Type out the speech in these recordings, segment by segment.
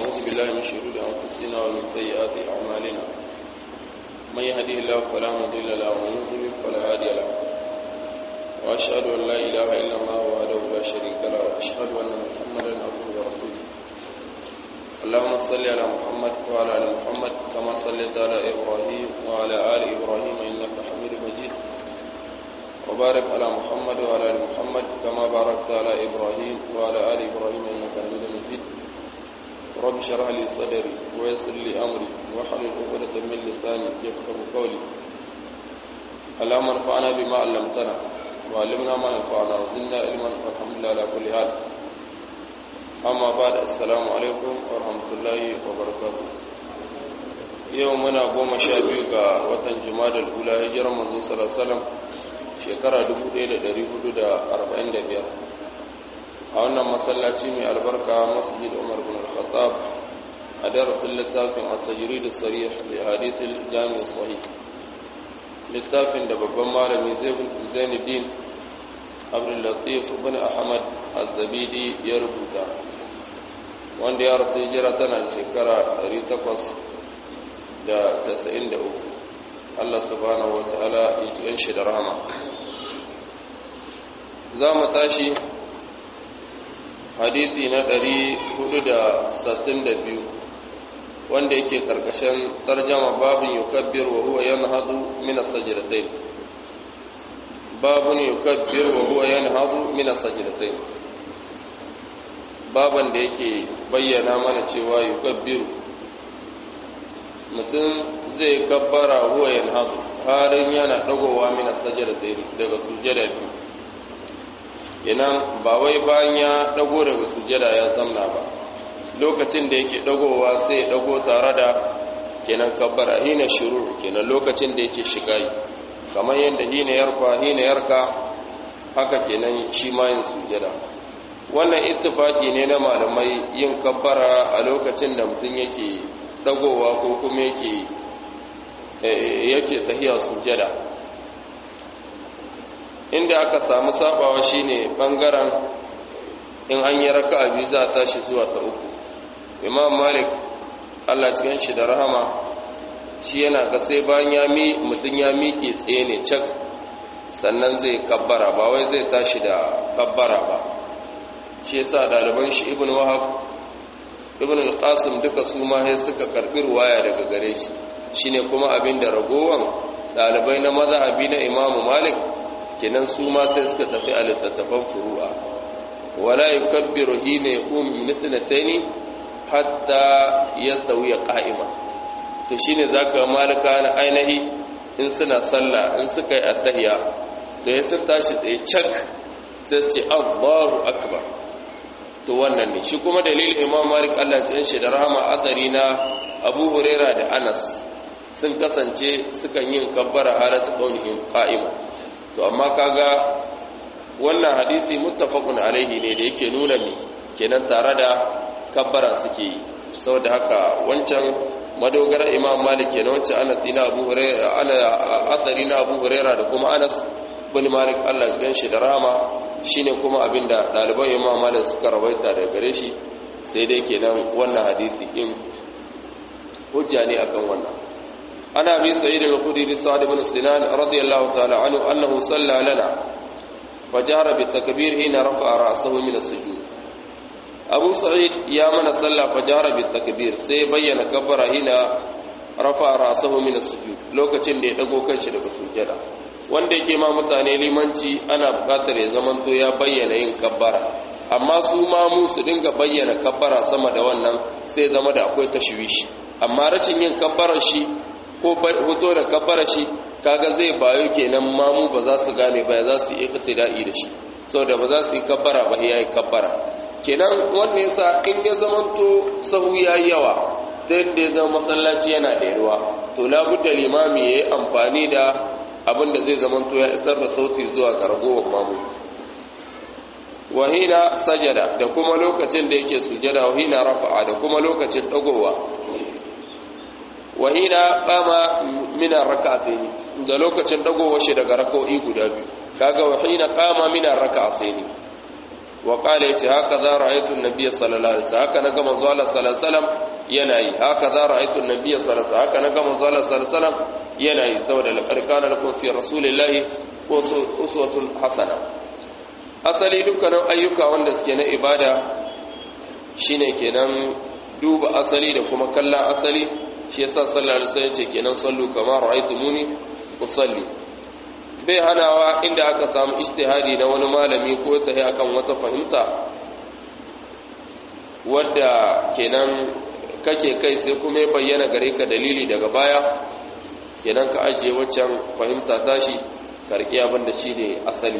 ونعوذ بالله من شرور أنفسنا ومن سيئات أعمالنا من يهديه الله فلا مضل له ومن يضلل فلا هادي له وأشهد أن لا إله إلا الله وحده لا شريك له وأشهد أن محمدا عبده ورسوله اللهم صل على محمد وعلى آل محمد كما صليت على إبراهيم وعلى آل إبراهيم إنك حميد مجيد وبارك على محمد وعلى آل محمد كما باركت على إبراهيم وعلى آل إبراهيم إنك حميد مجيد رب اشرح لي صدري ويسر لي أمري واحلل عقدة من لساني يفقهوا قولي اللهم انفعنا بما علمتنا وعلمنا ما ينفعنا وزدنا علما والحمد لله على كل حال amma ba da assalamu alaikum wa rahmatullahi wa barakatu yau muna goma sha biyu ga watan jimadar hula hijirar manzo salasalam shekara 1445 a wannan masallaci mai albarka masjid umar bin al-khattab a darasin littafin a tajiri da sarih da hadithin jami'ar sahih littafin da babban malami zainuddin abdullatif bin ahmad az-zabidi ya rubuta wanda ya rasu hijira tana da shekara 893 Allah subhanahu wa ta'ala ya ci shi da rahama za mu tashi hadisi na 462 wanda yake karkashin tarjama babin yukabbir wa huwa yanhadu min as-sajdatayn babun yukabbir wa huwa yanhadu min as-sajdatayn baban da yake bayyana mana cewa yukabbiru mutum zai kabbara huwa yanhadu harin yana dagowa min as-sajdatayn daga sujada biyu kenan ba wai bayan ya dago daga sujada ya samna ba lokacin da yake dagowa sai ya dago tare da kenan kabbara hina shuru kenan lokacin da yake shiga yi kamar yadda hina yarfa hina yarka haka kenan shi ma yin sujada wannan ittifaki ne na malamai yin kabbara a lokacin da mutum yake dagowa ko kuma yake yake tahiya sujada inda aka samu sabawa shine bangaren in an yi raka'a biyu za a tashi zuwa ta uku imam malik Allah cikin shi da rahama shi yana ga sai bayan ya mi mutum ya miƙe tsaye ne cak sannan zai kabbara ba wai zai tashi da kabbara ba shi yasa ɗaliban shi ibn wahab ibn al-qasim duka su ma sai suka karbi ruwaya daga gare shi shine kuma abin da ragowan ɗalibai na mazhabi na imam malik kenan su ma sai suka tafi a littattafan furu'a wala yukabbiru hina yaqum min sanataini hatta yastawi qa'ima to shine zaka malika na ainihi in suna sallah in suka yi attahiya to ya sun tashi tsaye cak sai su ce Allahu akbar to wannan ne shi kuma dalilin Imam Malik Allah ya shi da rahama asari na Abu Huraira da Anas sun kasance sukan yin kabbara halatu qawlihim qa'ima to amma kaga wannan hadisi muttafaqun alaihi ne da yake nuna mi kenan tare da kabbara suke yi saboda haka wancan madogara imam malik kenan wancan anas na abu hurairah ana athari na abu hurairah da kuma anas bin malik Allah ya ganshi da rahama shine kuma abinda daliban imam malik suka rawaita daga gare shi sai dai kenan wannan hadisi din hujja ne akan wannan ana bi sa'id al-khudri sa'd ibn sinan radiyallahu ta'ala anhu annahu salla lana fajara bi takbir hina rafa'a ra'sahu min as-sujud abu sa'id ya mana salla fajara bi takbir sai bayyana kabbara hina rafa'a ra'sahu min as-sujud lokacin da ya dago kanshi daga sujada wanda yake ma mutane limanci ana buƙatar ya zamanto ya bayyana yin kabbara amma su ma mu su dinga bayyana kabbara sama da wannan sai zama da akwai tashwishi amma rashin yin kabbarar shi ko hoto da kabbara shi kaga zai bayo kenan mamu ba za su gane ba za su yi iqtida'i da shi saboda ba za su yi kabbara ba yayi kabbara kenan wannan yasa in ya zamanto sahu yayi yawa sai da ya zama masallaci yana da yawa to labudda limami yayi amfani da abin da zai zamanto ya isar da sauti zuwa ga ragowar mamu wahina sajada da kuma lokacin da yake sujada wahina rafa'a da kuma lokacin dagowa wahina qama min ar-rak'atayn da lokacin dagowa shi daga rak'o'i guda biyu kaga wahina qama min ar-rak'atayn wa qala yace haka za ra'aytu an-nabiy sallallahu alaihi wasallam haka naga manzo Allah sallallahu alaihi wasallam yana yi haka za ra'aytu an-nabiy sallallahu alaihi wasallam haka naga manzo Allah sallallahu alaihi wasallam yana yi saboda laqad kana lakum fi rasulillahi uswatun hasana asali dukkanin ayyuka wanda suke na ibada shine kenan duba asali da kuma kallon asali shi yasa sallallahu alaihi wasallam ce kenan sallu kama ra'aytumuni usalli bai hanawa inda aka samu ijtihadi na wani malami ko tahi akan wata fahimta wadda kenan kake kai sai kuma ya bayyana gare ka dalili daga baya kenan ka ajiye waccan fahimta tashi karki abin da shine asali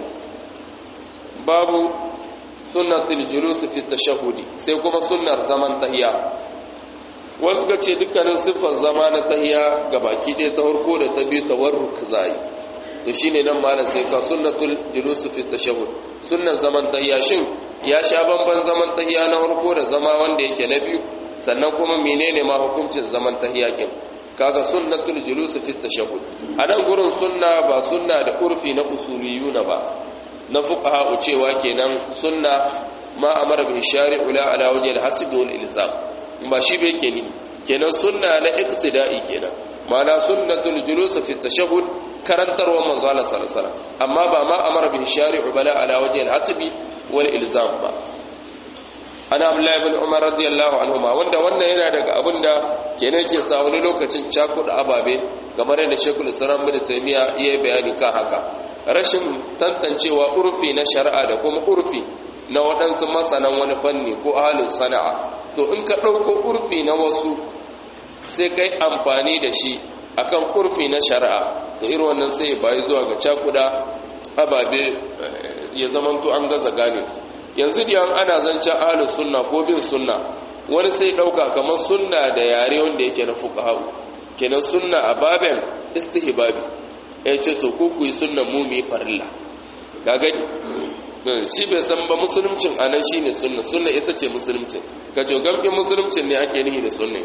babu sunnatul julus fi tashahhudi sai kuma sunnar zaman tahiya wasu ga ce dukkanin siffar zama na tahiya ga baki ɗaya ta farko da ta biyu tawarruk zai to shine nan malam sai ka sunnatul julus fi tashahhud sunnan zaman tahiya shin ya sha bamban zaman tahiya na farko da zama wanda yake na biyu sannan kuma menene ma hukuncin zaman tahiya kin kaga sunnatul julus fi tashahhud anan gurin sunna ba sunna da urfi na usuliyuna ba na fuqaha cewa kenan sunna ma amara bi shari'u la ala wajhi al-hasb wal ilzam ba shi bai ke ni kenan sunna na iqtida'i kenan ma'ana sunnatul julus fi tashahhud karantarwa manzo Allah sallallahu alaihi wasallam amma ba ma amara bi shari'u bala ala wajhi al-hasb wal ilzam ba ana abdullahi ibn umar radiyallahu anhuma wanda wannan yana daga abinda kenan ke sa wani lokacin cakuɗa ababe kamar yadda shekul islam bin taymiya iya bayani kan haka rashin tantancewa urfi na shari'a da kuma urfi na waɗansu masanan wani fanni ko ahalin sana'a to in ka ɗauko urfi na wasu sai kai amfani da shi akan urfi na shari'a to irin wannan sai bayi zuwa ga cakuɗa ababe ya zamanto an gaza gane su yanzu da ana zancen ahalin sunna ko bin sunna wani sai ɗauka kamar sunna da yare wanda yake na fuqaha kenan sunna a baben istihbabi ya ce to ku ku yi sunnan mu mu farilla ga gani shi bai san ba musulmcin anan shine sunna sunna ita ce musulmcin ka jo gamkin musulmcin ne ake nihi da sunna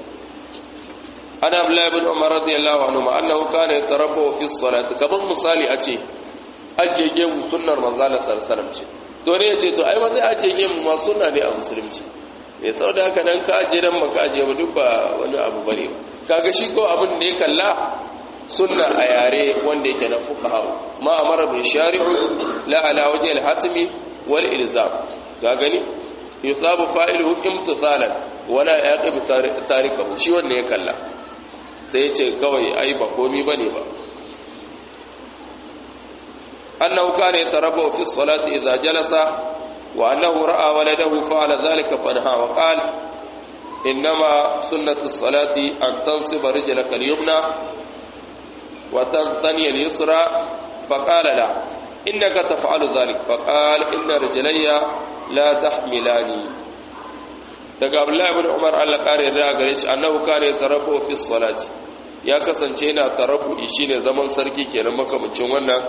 ana abdullahi ibn umar radiyallahu anhu ma annahu kana yatarabbu fi salati kaman misali a ce aje gemu sunnar manzo Allah sallallahu alaihi wasallam ce to ne yace to ai ma zai aje gemu ma sunna ne a musulunci eh saboda haka dan ka aje dan maka aje ba duk ba wani abu bane kaga shi ko abin da ya kalla sunna a yare wanda yake na fuqaha ma amara bi shari'u la ala wajhi al-hatmi wal ilzam ga gani yusabu fa'iluhu imtisalan wala yaqib tarikahu shi wanda ya kalla sai yace kawai ai ba komi bane ba annahu kana yatarabbu fi as-salati idha jalasa wa annahu ra'a waladahu fa'ala dhalika fanha wa qala إنما سنة الصلاة أن تنصب رجلك اليمنى وتنثني اليسرى فقال لا إنك تفعل ذلك فقال إن رجلي لا تحملاني daga Abdullahi ibn Umar Allah kare da gare shi annahu kana yatarabbu fi salati ya kasance yana tarabbu shine zaman sarki kenan makamancin wannan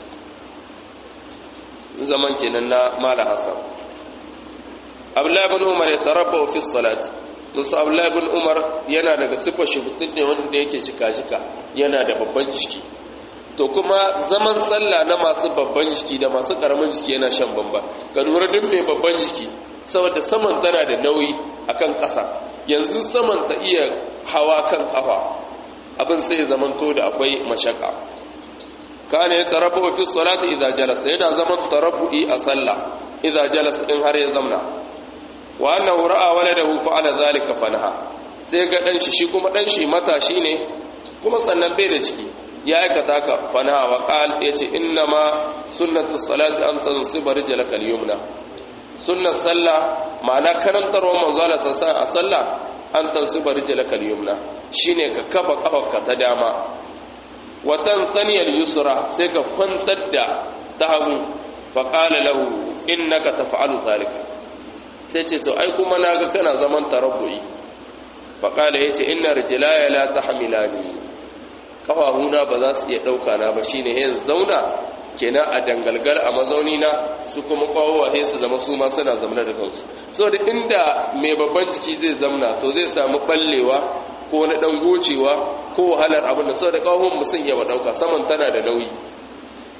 zaman kenan na Mala Hassan Abdullahi ibn Umar yatarabbu fi salati musu Abdullahi ibn Umar yana daga sifar shi mutum ne wanda yake jika-jika yana da babban jiki to kuma zaman sallah na masu babban jiki da masu karamin jiki yana shan bamba ka lura duk mai babban jiki saboda saman tana da nauyi akan ƙasa yanzu saman ta iya hawa kan ƙafa abin sai zamanto da akwai mashaka kana ya tarabbu fi salati idza jalasa yana zaman tarabbu'i a sallah idza jalasa in har ya zamna wa annahu ra'a waladahu fa'ala zalika fanaha sai ga dan shi shi kuma dan shi matashi ne kuma sannan bai da ciki ya aikata ka fanaha wa qal yace inna ma sunnatu salati an tansiba rijlaka al-yumna sunnar sallah ma'ana karantarwa manzo Allah sassa a sallah an tansiba rijlaka al-yumna shine ka kafa kafarka ta dama wa tanthani al-yusra sai ka kwantar da ta hagu fa qala lahu innaka taf'alu zalika sai ce to ai kuma naga kana zaman tarabbu'i fa qala yace inna rijlaya la tahmilani kafafuna ba za su iya dauka na ba shine yin zauna kenan a dangalgal a mazauni na su kuma kwawowa sai su zama su ma suna zamana da kansu so da inda mai babban ciki zai zamna to zai samu ballewa ko na dan gocewa ko wahalar abin da saboda kawon mu sun iya dauka saman tana da nauyi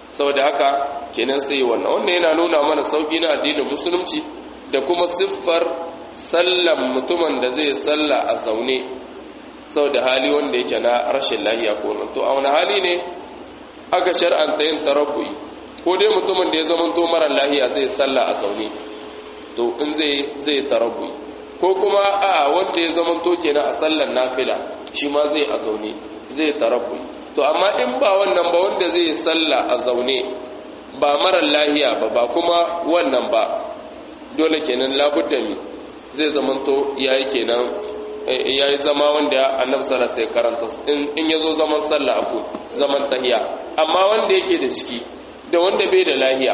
saboda haka kenan sai wannan wannan yana nuna mana sauki na addinin musulunci da kuma siffar sallan mutumin da zai salla a zaune saboda hali wanda yake na rashin lahiya ko nan to a wani hali ne aka shar'anta yin tarabbu'i ko dai mutumin da ya zama to mara lahiya zai salla a zaune to in zai zai tarabbu'i ko kuma a wanda ya zama to kenan a sallan nafila shi ma zai a zaune zai tarabbu'i to amma in ba wannan ba wanda zai salla a zaune ba mara lahiya ba ba kuma wannan ba dole kenan labudda mi zai zamanto yayi kenan yayi zama wanda annabi sallallahu alaihi karanta in yazo zaman sallah afu zaman tahiya amma wanda yake da ciki da wanda bai da lahiya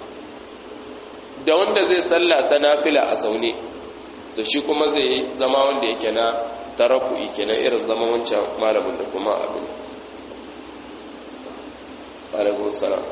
da wanda zai salla ta nafila a zaune to shi kuma zai zama wanda yake na tarafu'i kenan irin zaman wancan malamin da kuma abin alaikum salam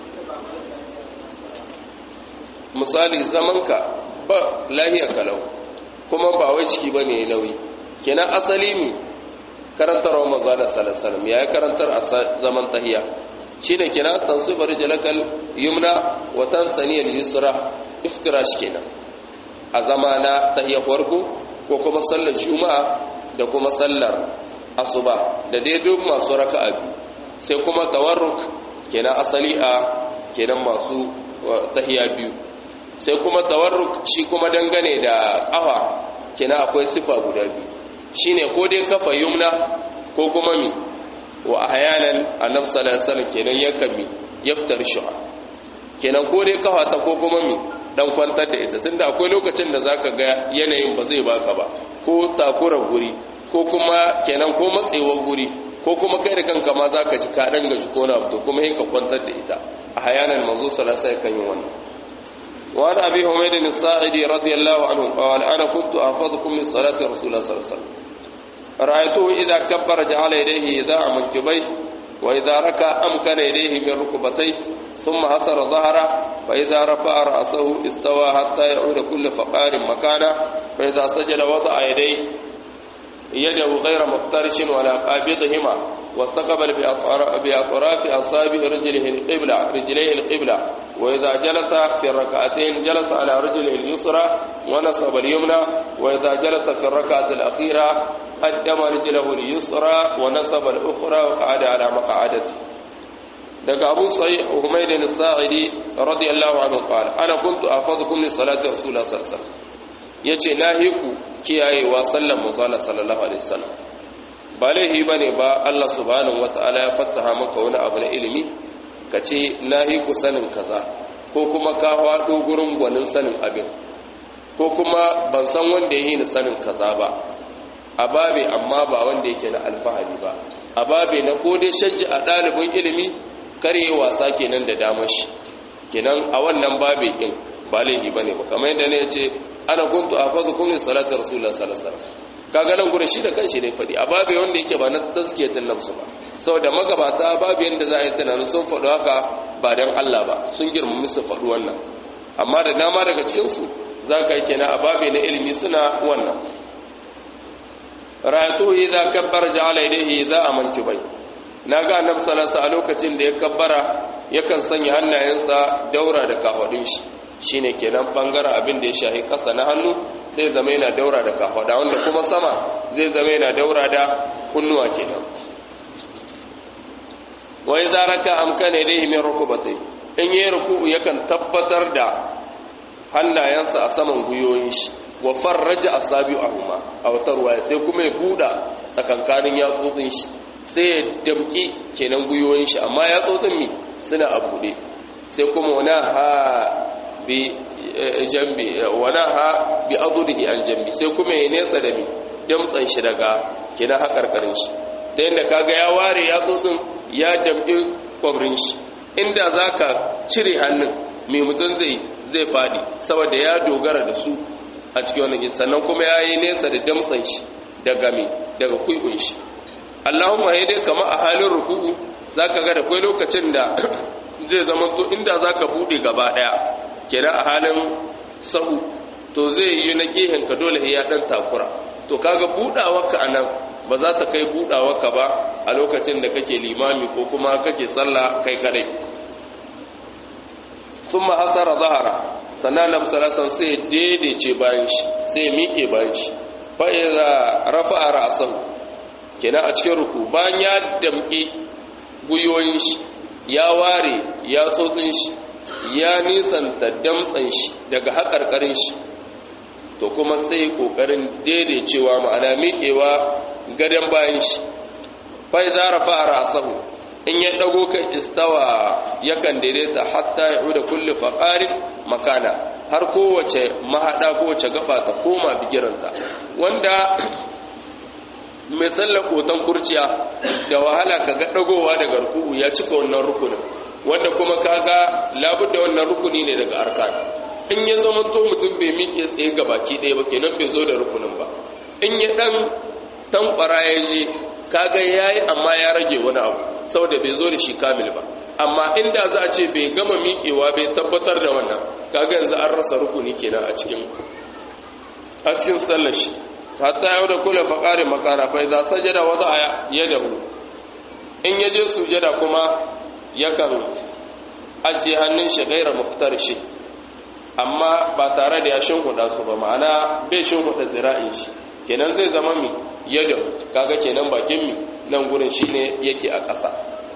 misali zamanka ba lahiya kalau kuma ba wai ciki bane nauyi kenan asali mi karantar wa manzo da sallallahu alaihi ya karantar a zaman tahiya shine kenan tansubar jalakal yumna wa tansani al-yusra iftirash kenan a zama na tahiya farko ko kuma sallar juma'a da kuma sallar asuba da dai duk masu raka'a biyu sai kuma tawarruk kenan asali a kenan masu tahiya biyu sai kuma tawarruk shi kuma dangane da ƙafa kenan akwai sifa guda biyu shine ko dai kafa yumna ko kuma mi wa ahyanan annabi sallallahu alaihi wasallam kenan yakan mi yaftar shuha kenan ko dai kafa ta ko kuma mi dan kwantar da ita tunda akwai lokacin da zaka ga yanayin ba zai baka ba ko takura guri ko kuma kenan ko matsewar guri ko kuma kai da kanka ma zaka ji ka dan gaji ko na to kuma ka kwantar da ita a hayanan manzo sallallahu alaihi wasallam kan yi wannan وعن أبي حميد الساعدي رضي الله عنه قال أنا كنت أحفظكم من صلاة رسول الله صلى الله عليه وسلم رأيته إذا كبر جعل يديه إذاع منكبيه وإذا ركع أمكن يديه من ركبتيه ثم حصر ظهره فإذا رفع رأسه استوى حتى يعود كل فقار مكانه فإذا سجد وضع يديه يده غير مفترش ولا قابضهما واستقبل بأطراف أصابع رجله القبلة رجليه القبلة وإذا جلس في الركعتين جلس على رجله اليسرى ونصب اليمنى وإذا جلس في الركعة الأخيرة قدم رجله اليسرى ونصب الأخرى وقعد على مقعدته daga Abu Sa'id Humayd al-Sa'idi radiyallahu anhu qala ana kuntu afadukum li salati rasulullah sallallahu alaihi wasallam yace nahiku kiyayewa sallan manzo sallallahu alaihi wasallam ba laihi bane ba Allah subhanahu wataala ya fattaha maka wani abu na ilimi kace nahiku sanin kaza ko kuma ka faɗo gurin gwanin sanin abin ko kuma ban san wanda ya yi ni sanin kaza ba a babe amma ba wanda yake na alfahari ba a babe na ko dai shajji a ɗalibin ilimi kare wasa kenan da damar shi kenan a wannan babe din ba laifi bane ba kamar yadda ne yace ana kuntu afazukum li salati rasulullah sallallahu alaihi wasallam kaga nan gure shi da kanshi ne fadi a babe wanda yake ba na tazkiyatun nafsu ba saboda magabata babu yanda za a yi tunanin sun faɗo haka ba dan Allah ba sun girmami su faɗi wannan amma da dama daga cikin su zaka yi kenan a babe na ilimi suna wannan ra'atu idza kabbara ja'ala yadayhi idza amantu bai na ga annabi sallallahu a lokacin da ya kabbara yakan sanya hannayensa daura da kafadun shi shine kenan bangaren abin da ya shahi kasa na hannu sai zama yana daura da kafada wanda kuma sama zai zama yana daura da kunnuwa kenan wa idza raka amkana ilayhi min rukubatai in yayi ruku'u yakan tabbatar da hannayensa a saman guyoyin shi wa farraja asabi'ahuma a wata ruwaya sai kuma ya buda tsakankanin yatsotsin shi sai ya damki kenan guyoyin shi amma yatsotsin mi suna a buɗe sai kuma wana ha bi jambi wana ha bi adudihi an jambi sai kuma ya nesa da mi damtsan shi daga kenan hakarkarin shi ta yadda kaga ya ware yatsotsin ya damki kwabrin shi inda zaka cire hannun mai mutum zai zai fadi saboda ya dogara da su a cikin wannan sannan kuma ya yi nesa da damtsan shi daga mai daga kuikun shi Allahumma ya dai kama a halin ruku'u zaka ga da kai lokacin da zai zama to inda zaka bude gaba daya kira a halin sahu to zai yi na gehen ka dole ya dan takura to kaga budawarka anan ba za ta kai budawarka ba a lokacin da kake limami ko kuma kake sallah kai kadai thumma hasara zahara sannan annabi sallallahu alaihi wasallam sai daidaice bayan shi sai miƙe bayan shi fa idza rafa'a ra'sahu kenan a cikin ruku bayan ya damƙi guyoyin shi ya ware ya tsotsin shi ya nisanta damtsan shi daga haƙarƙarin shi to kuma sai ƙoƙarin daidaicewa ma'ana miƙewa gadon bayan shi fai za rafa a rasahu in ya ɗago kan istawa yakan daidaita hatta ya da kulle faƙarin makana har kowace mahaɗa kowace gaba ta koma bigiranta wanda mai sallar kotan kurciya da wahala ka ga ɗagowa daga ruku'u ya cika wannan rukunin wanda kuma kaga labudda wannan rukuni ne daga arkan in ya zama to mutum bai miƙe tsaye ga baki ɗaya ba kenan bai zo da rukunin ba in ya ɗan tankwara ya je kaga ya yi amma ya rage wani abu saboda bai zo da shi kamil ba amma inda za a ce bai gama miƙewa bai tabbatar da wannan kaga yanzu an rasa rukuni kenan a cikin a cikin sallar shi hatta yau da kula faƙari makana fa idza sajada wada yadahu in yaje sujada kuma yakan ajiye hannun shi gaira muftar shi amma ba tare da ya shinhuda su ba ma'ana bai shinhuda zira'in shi kenan zai zama mi yadahu kaga kenan bakin mi nan gurin shine yake a ƙasa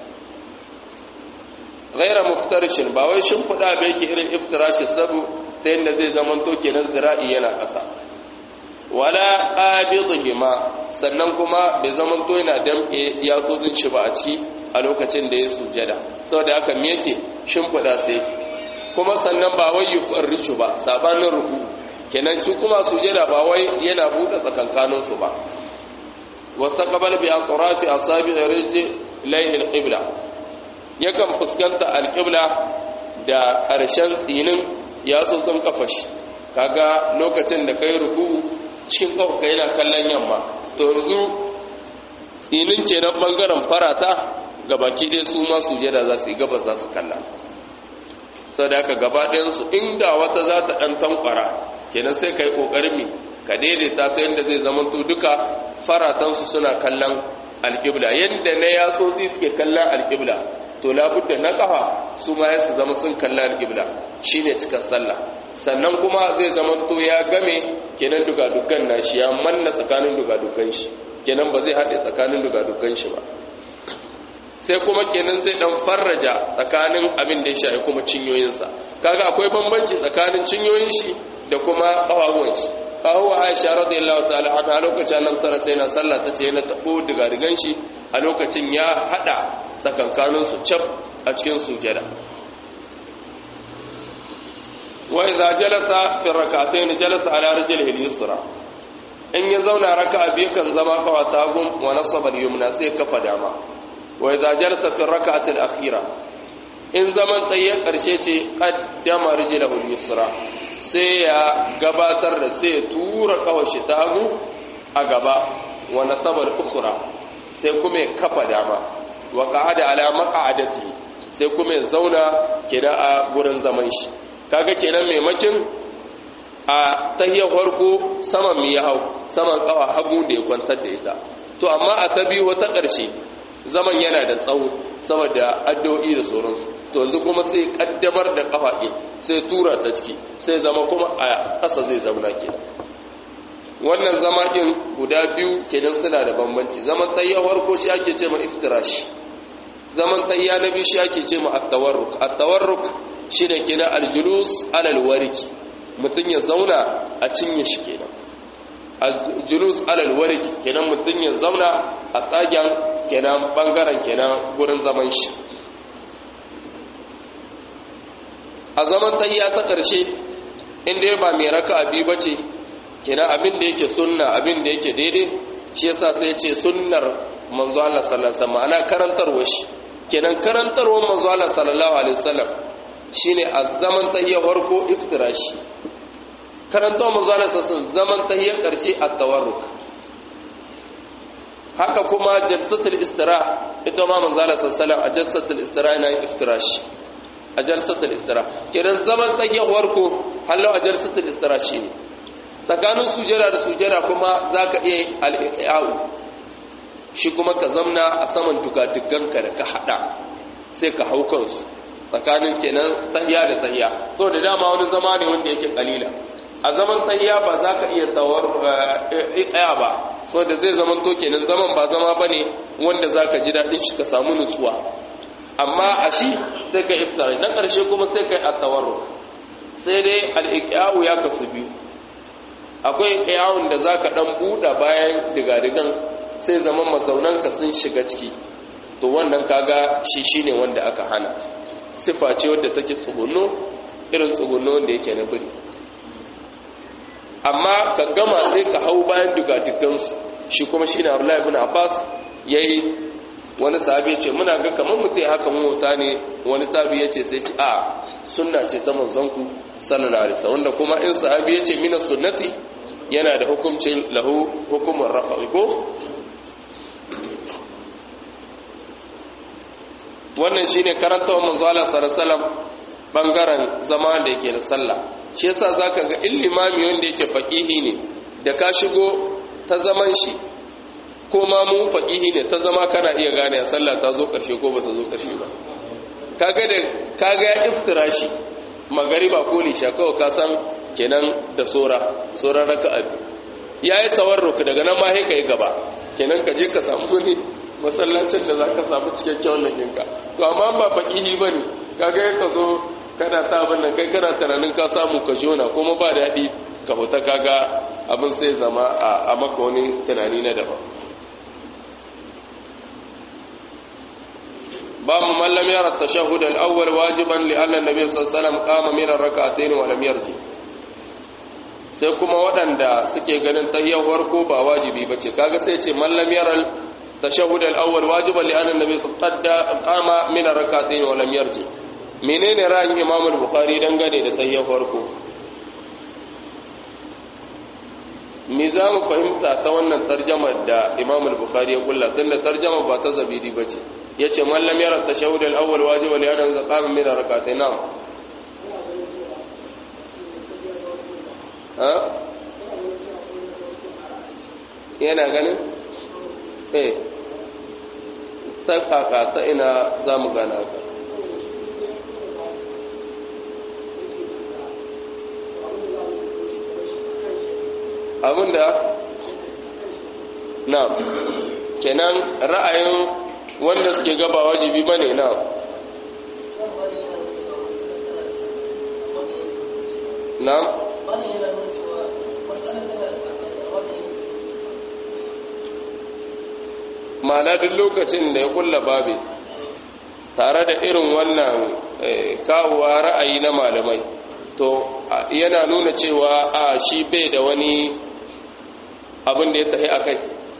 gaira muftar shi ba wai shinhuda ba yake irin iftirashi sabu ta yadda zai zama to kenan zira'i yana ƙasa wala qabidhima sannan kuma bai zaman to yana damke ya tsotsin shi ba a ciki a lokacin da ya sujada saboda haka me yake shimfida sai yake kuma sannan ba wai yufarrishu ba sabanin ruku kenan shi kuma sujada ba wai yana bude tsakankanin su ba wastaqbal bi aqrafi asabi rijli layl alqibla yakan fuskanta alqibla da ƙarshen tsinin ya tsotsin kafashi kaga lokacin da kai ruku cikin ƙauka yana kallon yamma to yanzu tsinin ke nan ɓangaren farata ga baki ɗaya su masu jada za su yi gaba za su kalla sau da aka gaba ɗayansu inda wata za ta ɗan tankwara kenan sai ka yi ƙoƙarin mi ka daidaita ta yadda zai zama to duka faratansu suna kallon alƙibla yadda na yatsotsi suke kallon alƙibla to labudda na ƙafa su ma su zama sun kallon alƙibla shine cikar sallah sannan kuma zai zama to ya game kenan dugadugan nashi ya manna tsakanin dugadugan shi kenan ba zai haɗe tsakanin dugadugan shi ba sai kuma kenan zai dan farraja tsakanin abin da ya shafi kuma cinyoyinsa kaga akwai bambanci tsakanin cinyoyin shi da kuma ƙafafuwan shi ƙahuwa aisha radiyallahu ta'ala anha lokacin annabi sallallahu alaihi wasallam sallah tace yana tabo dugadugan shi a lokacin ya hada tsakankanin su cap a cikin sujada وإذا جلس في الركعتين جلس على رجله اليسرى in ya zauna raka'a biyu kan zama kawatagun wa nasaba al-yumna sai kafa dama wa idza jalasa fi rak'ati al-akhira in zaman tayyar karshe ce qaddama rijlahu al-yusra sai ya gabatar da sai ya tura kawashi ta hagu a gaba wa nasaba al-ukhra sai kuma ya kafa dama wa qa'ada ala maq'adati sai kuma ya zauna kida a gurin zaman shi kaga kenan maimakin a tahiyar farko saman mi ya hau saman kawa hagu da ya kwantar da ita to amma a ta biyu wata ƙarshe zaman yana da tsawo sama da addu'o'i da sauransu to yanzu kuma sai kaddamar da kafa ɗin sai tura ta ciki sai zama kuma a ƙasa zai zauna ke wannan zama ɗin guda biyu kenan suna da bambanci zaman tahiyar farko shi ake ce ma iftirashi zaman tahiya na biyu shi ake ce ma at-tawarruk at-tawarruk shi ne kina aljulus alal wariki mutum ya zauna a cinye shi kenan aljulus alal wariki kenan mutum ya zauna a tsagen kenan bangaren kenan gurin zaman shi a zaman tayya ta ƙarshe inda ba mai raka abi ba ce kenan abin da yake sunna abin da yake daidai shi yasa sai ce sunnar manzo Allah sallallahu alaihi wasallam ana karantarwa shi kenan karantarwar manzo Allah sallallahu alaihi wasallam shine a zaman tahiyar farko iftirashi karanta manzana sassan zaman tahiyar ƙarshe a tawarruk haka kuma jalsatul istira ita ma manzana sassalan a jalsatul istira yana yin iftirashi a jalsatul istira kiran zaman tahiyar farko hallo a jalsatul istira shi ne tsakanin sujera da sujera kuma za ka iya al'i'a'u shi kuma ka zamna a saman dugaduganka da ka haɗa sai ka hau kansu tsakanin kenan tahiya da tahiya so da dama wani zama ne wanda yake kalila a zaman tahiya ba za ka iya tawar ɗaya ba so da zai zaman to kenan zaman ba zama ba ne wanda za ka ji daɗin shi ka samu nutsuwa amma a shi sai ka iftara na ƙarshe kuma sai ka yi a tawarru sai dai al'iƙiyawu ya kasu biyu akwai iƙiyawun da za ka ɗan buɗa bayan digadigan sai zaman mazaunanka sun shiga ciki to wannan kaga shi shi ne wanda aka hana sifa ce wadda take tsugunno irin tsugunno wanda yake na biri amma ka gama sai ka hau bayan digadigansu shi kuma shi ne abdullahi ibn abbas ya yi wani sahabi ya ce muna ga kamar mutum haka mota ne wani tabi ya ce sai ci a sunna ce ta manzanku sallallahu alaihi wasallam wanda kuma in sahabi ya ce mina sunnati yana da hukuncin lahu hukumar rafa'i ko wannan shine karanta wa manzo Allah sallallahu alaihi wasallam bangaren zama da yake da sallah shi yasa zaka ga illimami wanda yake faqihi ne da ka shigo ta zaman shi ko ma mu faqihi ne ta zama kana iya gane a sallah ta zo karshe ko bata zo karshe ba kaga da kaga ya iftirashi magariba ko lisha kawai ka san kenan da sora sora raka'a yayi tawarruk daga nan ma sai kai gaba kenan ka je ka samu ne masallacin da zaka samu cikakken wannan kinka to amma ba faqihi bane kaga ka zo kana ta abin nan kai kana tunanin ka samu ka jona kuma ba daɗi ka fita kaga abin sai zama a maka wani tunani na daban باب من لم يرى التشهد الأول واجبا لأن النبي صلى الله عليه وسلم قام من الركعتين ولم يرجع sai kuma waɗanda suke ganin tahiyyar farko ba wajibi bace kaga sai ce man lam yara tashahhud al-awwal wajiban li anna nabiy qadda qama min ar-rak'atayn wa lam yarji menene ra'ayin imam al-bukhari dangane da tahiyyar farko me za mu fahimta ta wannan tarjamar da imam al-bukhari ya kulla tunda tarjama ba ta zabidi bace yace man lam yara tashahhud al-awwal wajiban li anna qama min ar-rak'atayn na'am ha yana ganin eh ta kaka ta ina za mu gana ka abinda na kenan ra'ayin wanda suke gaba wajibi bane na na ma'ana duk lokacin da ya kulla babi tare da irin wannan kawowa ra'ayi na malamai to yana nuna cewa a shi bai da wani abin da ya tafi a kai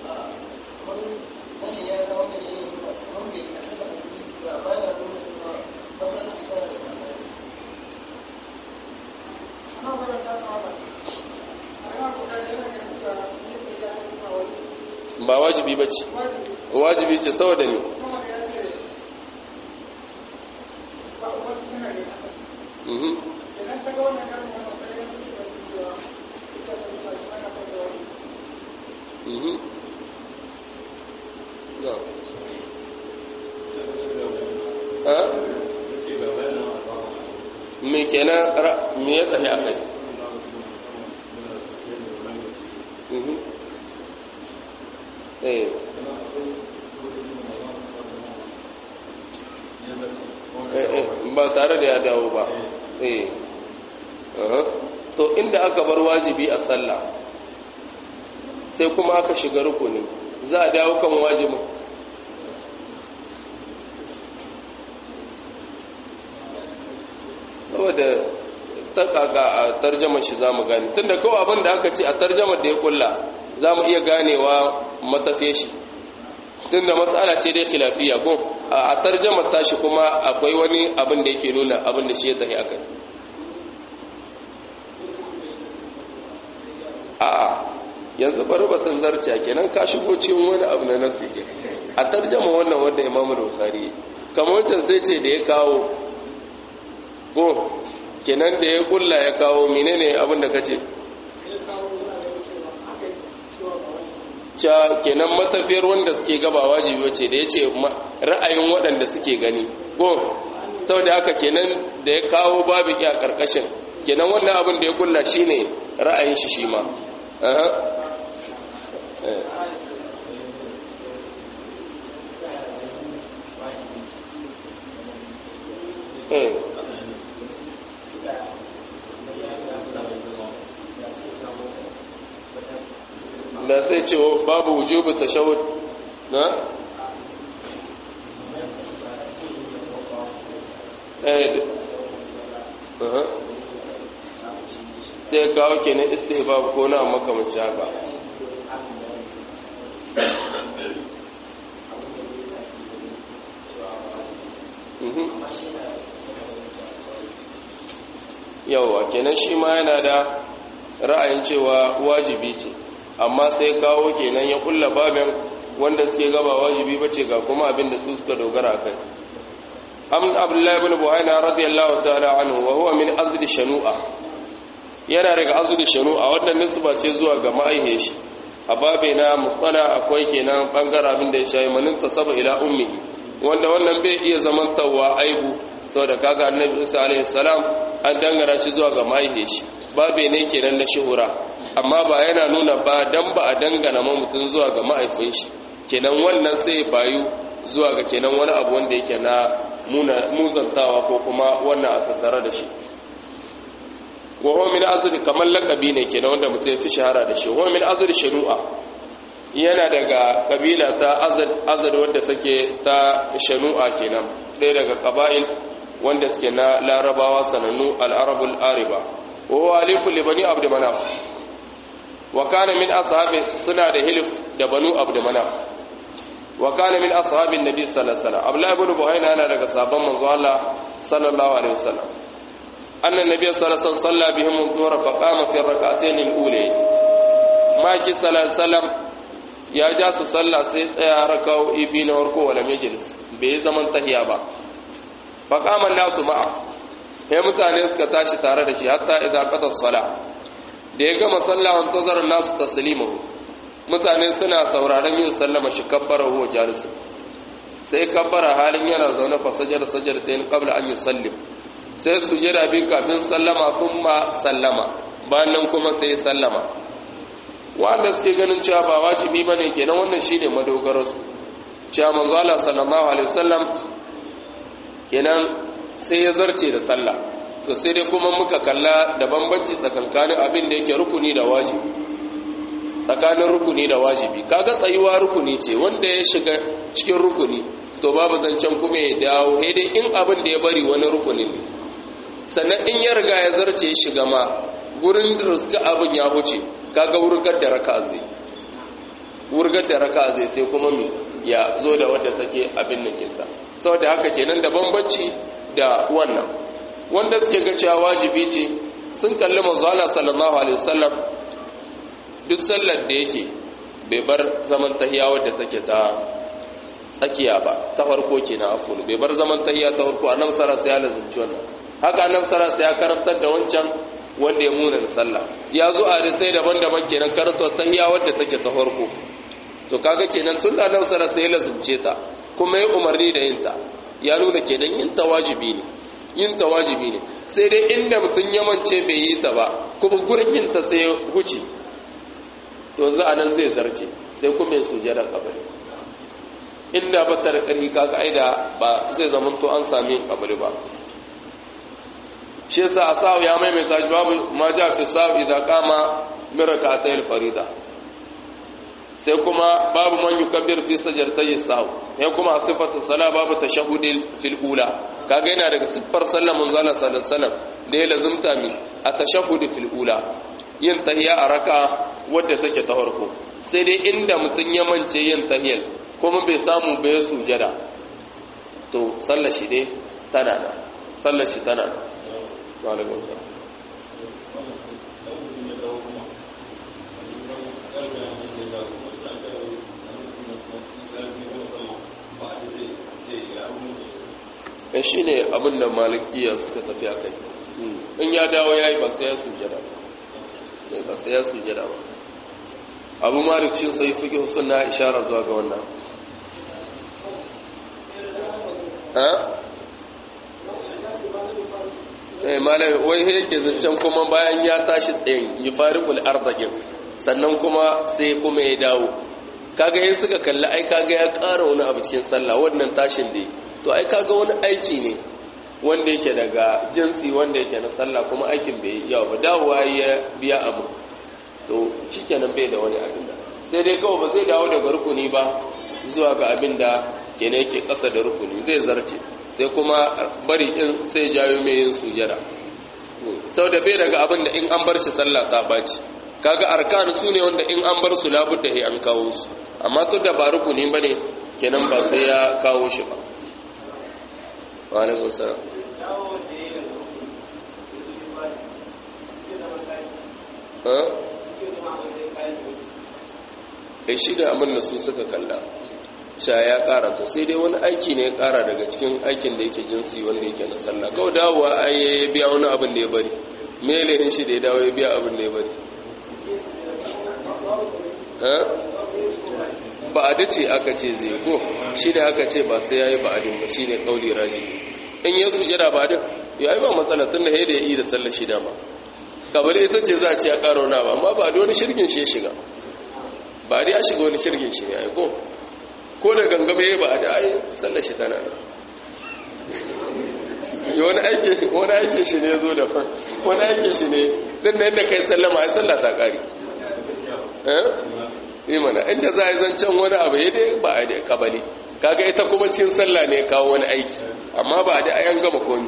ba wajibi ba ce wajibi ce saboda ne me kenan me ya tsaye a kai eh ba tare da ya dawo ba eh to inda aka bar wajibi a sallah sai kuma aka shiga rukuni za a dawo kan wajibin saboda ta kaka a tarjamar shi za mu gane tun da kawai abin da aka ce a tarjamar da ya kulla za mu iya ganewa matafiye shi tun da matsala ce dai khilafiya ko a tarjamar tashi kuma akwai wani abin da yake nuna abin da shi ya tafi akai a'a yanzu bari batun zarciya kenan ka shigo cikin wani abu na nasi a tarjama wannan wanda imamu bukhari kamar wancan sai ce da ya kawo ko kenan da ya kulla ya kawo menene abin da kace ca kenan matafiyar wanda suke gaba wajibi wace da ya ce ra'ayin waɗanda suke gani ko saboda haka kenan da ya kawo babu a karkashin kenan wannan abin da ya kulla shine ra'ayin shi shi ma da sai ce babu wujubu tashahhud na eh sai kawo kenan istihbab ko na makamanci haka yawa kenan shi ma yana da ra'ayin cewa wajibi ce amma sai kawo kenan ya kulla babin wanda suke gaba wajibi bace ga kuma abin da su suka dogara kai am abdullahi ibn buhayna radiyallahu ta'ala anhu wa huwa min azli shanu'a yana daga azli shanu'a wannan nisba ce zuwa ga ma'aihe shi a babe na musala akwai kenan bangaren abin da ya shayi manin tasaba ila ummi wanda wannan bai iya zaman tawwa aibu saboda kaga annabi isa alaihi salam an dangara shi zuwa ga ma'aihe shi babe ne kenan na shuhura amma ba yana nuna ba dan ba a dangana ma mutum zuwa ga ma'aifin shi kenan wannan sai bayu zuwa ga kenan wani abu wanda yake na muzantawa ko kuma wannan a tattare da shi wa huwa min azri kamar lakabi ne kenan wanda mutum ya fi shahara da shi huwa min azri shanu'a yana daga kabila ta azad azad wanda take ta shanu'a kenan ɗaya daga qaba'il wanda suke na larabawa sanannu al-arabul ariba wa huwa alifu li bani abd manaf wa kana min ashabi suna da hilf da banu abd manaf wa kana min ashabin nabi sallallahu alaihi wasallam abdullah ibn buhayna yana daga sabon manzo Allah sallallahu alaihi wasallam anna nabiy sallallahu alaihi wasallam salla bihim adh-dhuhr fa qama fi rak'atayn al-ula ma ki sallallahu alaihi wasallam ya ja su salla sai tsaya rakau ibi na farko wala majlis bai zaman tahiya ba fa qama nasu ma'a sai mutane suka tashi tare da shi hatta idza qata as-salah da ya gama sallah an tazar nasu taslimahu mutane suna sauraron yin sallama shi kabbara huwa jalisu sai kabbara halin yana zaune fa sajar sajar ta yin qabla an yusallim sai su jira bi kafin sallama thumma sallama bayan nan kuma sai sallama wanda suke ganin cewa ba wajibi bane kenan wannan shine madogarar su cewa manzo Allah sallallahu alaihi wasallam kenan sai ya zarce da sallah to sai dai kuma muka kalla da bambanci tsakankanin abin da yake rukuni da wajibi tsakanin rukuni da wajibi kaga tsayuwa rukuni ce wanda ya shiga cikin rukuni to babu zancen kuma ya dawo dai in abin da ya bari wani rukuni ne sannan in ya riga ya zarce ya shiga ma gurin da suka abin ya huce kaga wurgar da raka zai wurgar da raka zai sai kuma mi ya zo da wadda take abin nukinta saboda haka kenan da bambanci da wannan wanda suke ga cewa wajibi ce sun kalli manzo Allah sallallahu alaihi wasallam duk sallar da yake bai bar zaman tahiya wadda take ta tsakiya ba ta farko kenan afulu bai bar zaman tahiya ta farko annabi sallallahu alaihi wasallam ya lazumci wannan haka annabi sallallahu alaihi ya karantar da wancan wanda ya muna sallah ya zo a risai daban-daban kenan karantar tahiya wadda take ta farko to kaga kenan tun da annabi sallallahu alaihi ya lazumce ta kuma ya umarni da yin ta ya nuna kenan yin ta wajibi ne yin ta wajibi ne sai dai inda mutum ya mance bai yi ta ba kuma gurin yin ta sai huce to za a nan zai zarce sai kuma ya sujada kabari inda ba ta da ƙarfi kaga aida ba zai zama to an sami kabari ba shi yasa a sa'u ya maimaita shi babu ma ja fi sa'u idan kama min rak'atayil farida sai kuma babu man yukabbir fi sajdatayhi sa'u sai kuma sifatu sala babu tashahhudil fil ula kaga yana daga siffar sallar manzo Allah sallallahu alaihi wasallam da ya lazumta mi a tashahhud fil ula yin tahiyya a raka wadda take ta farko sai dai inda mutum ya mance yin tahiyyar kuma bai samu bai sujada to sallar shi dai tana da sallar shi tana da walaikun salam ya shi ne abinda malikiya suka tafi a kai in ya dawo ya yi ba sai ya sujada ba sai ya sujada ba abu malik shi sai fiƙi suna ishara zuwa ga wannan eh malai wai yake zancen kuma bayan ya tashi tsayin yufariqul ardaqin sannan kuma sai kuma ya dawo kaga yin suka kalli ai kaga ya ƙara wani abu cikin sallah wannan tashin da to ai kaga wani aiki ne wanda yake daga jinsi wanda yake na sallah kuma aikin bai yawa ba dawowa ya biya abu to shikenan bai da wani abin da sai dai kawai ba zai dawo daga rukuni ba zuwa ga abin da kene yake ƙasa da rukuni zai zarce sai kuma bari in sai jayo mai yin sujada sau da bai daga abin da in an bar shi sallah ta ɓaci kaga arkan su ne wanda in an bar su labudda he an kawo su amma to da ba rukuni ba ne kenan ba sai ya kawo shi ba wa alaikum salam e shi da abin da su suka kalla sha ya kara to sai dai wani aiki ne ya kara daga cikin aikin da yake jinsi wanda yake na sallah kawai dawowa ai ya biya wani abin da ya bari mele shi da ya dawo ya biya abin da ya bari ba a dace aka ce zai ko shi da aka ce ba sai ya yi ba'adin ba shi ne ƙauli raji in ya sujada ba din ya yi ba matsala tun da ya yi da sallar shida ma kamar ita ce za a ce ya ƙara wani ba amma ba da wani shirgin shi ya shiga ba da ya shiga wani shirgin shi ne ya yi ko ko da gangame ya ba a da ai sallar shi tana nan wani aiki wani aiki shi ne zo da fan wani aiki shi ne din da yadda kai sallama ai sallah ta ƙari eh mana inda za a yi zancen wani abu ya dai ba a da kabali kaga ita kuma cikin sallah ne kawo wani aiki amma ba da ayan gama komi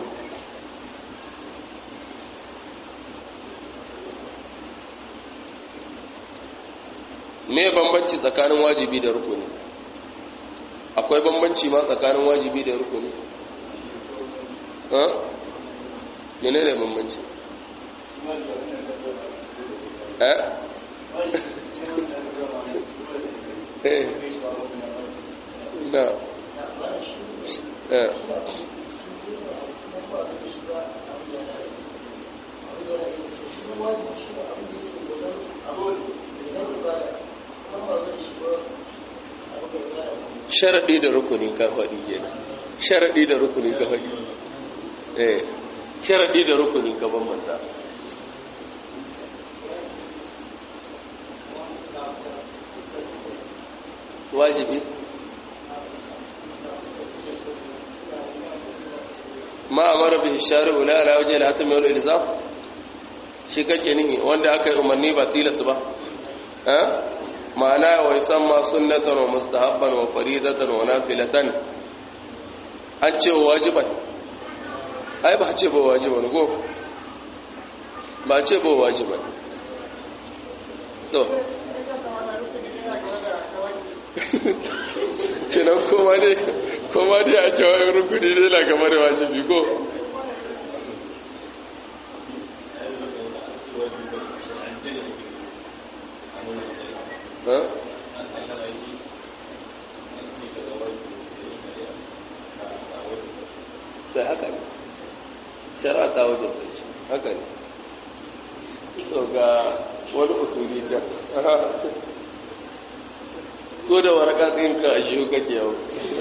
me bambanci tsakanin wajibi da rukuni akwai bambanci ma tsakanin wajibi da rukuni ha mene ne bambanci eh eh na eh sharaɗi da rukuni ka faɗi kenan sharaɗi da rukuni ka faɗi eh sharaɗi da rukuni ka bambanta wajibi ma amara bihi shari'u la ala wajhi al-hatim wal ilzam shi kake nihi wanda aka yi umarni ba tilas ba eh ma'ana wa yusamma sunnatan wa mustahabban wa faridatan wa nafilatan an ce wajiban ai ba ce ba wajiban go ba ce ba wajiban to kenan koma dai koma dai a cewa rukuni ne na kamar da wajibi ko sai haka ne shara ta wajen da shi haka ne to ga wani usuli can ko da waraka tsinka a shi kake yau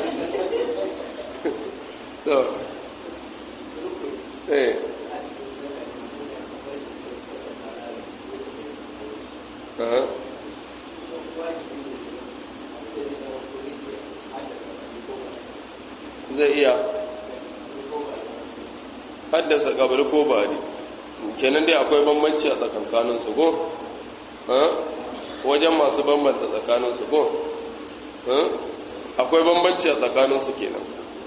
so eh uh-huh. zai iya haddasa kabari ko ba ne kenan dai akwai bambanci a tsakankaninsu ko wajen masu bambanta tsakaninsu ko akwai bambanci a tsakaninsu kenan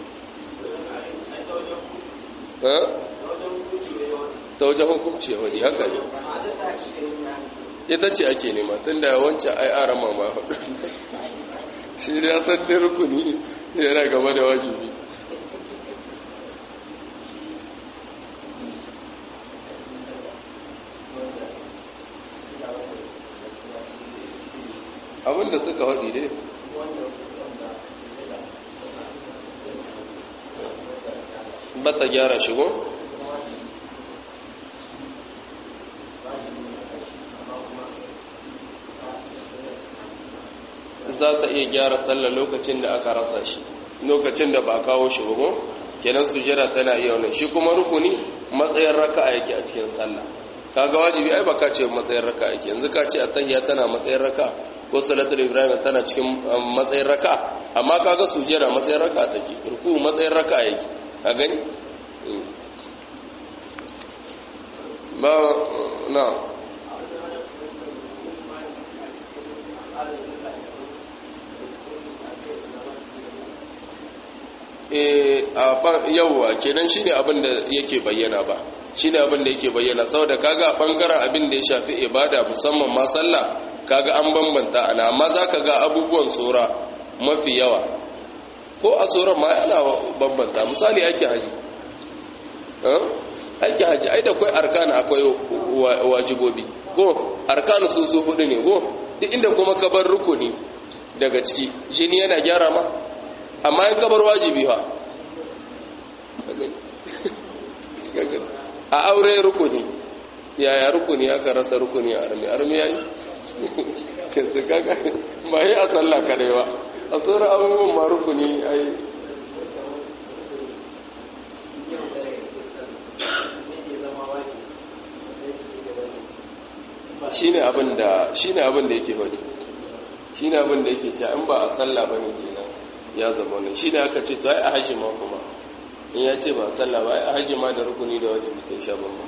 ta wajen hukunci ya wani haka ne ita ce ake nema tun da wancan ai ara mama hudu shi da ya san ɗin rukuni yana gaba da wajibi abinda suka haɗi dai bata gyara shigo za ta iya gyara sallah lokacin da aka rasa shi lokacin da ba kawo shi ba kenan sujjada tana iya wannan shi kuma rukuni matsayin raka'a yake a cikin sallah kaga wajibi ai baka ce matsayin raka'a yake yanzu ka ce attahiyya tana matsayin raka'a ko salatul ibrahim tana cikin matsayin raka'a amma kaga sujjada matsayin raka'a take ruku matsayin raka'a yake ka gani ba na yauwa kenan shine abin da yake bayyana ba shine abin da yake bayyana saboda kaga bangaren abin da ya shafi ibada musamman ma sallah kaga an bambanta ana amma zaka ga abubuwan tsora mafi yawa ko a tsoron ma yana bambanta misali ake haji ake haji ai da akwai arkana akwai wajibobi ko arkanu su su hudu ne ko duk inda kuma ka bar rukuni daga ciki jini yana gyara ma amma in kabar wajibi ha a aure rukuni yaya rukuni aka rasa rukuni a armi armi yayi kinsu kaga ba yi a sallah kadai ba a tsoron abubuwan ma rukuni ai shine abin da shine abin da yake faɗi shine abin da yake cewa in ba a sallah bane kenan ya zama wannan shine aka ce to ai a haji ma kuma in ya ce ba sallah ba ai a haji ma da rukuni da wajibi sai sha bamban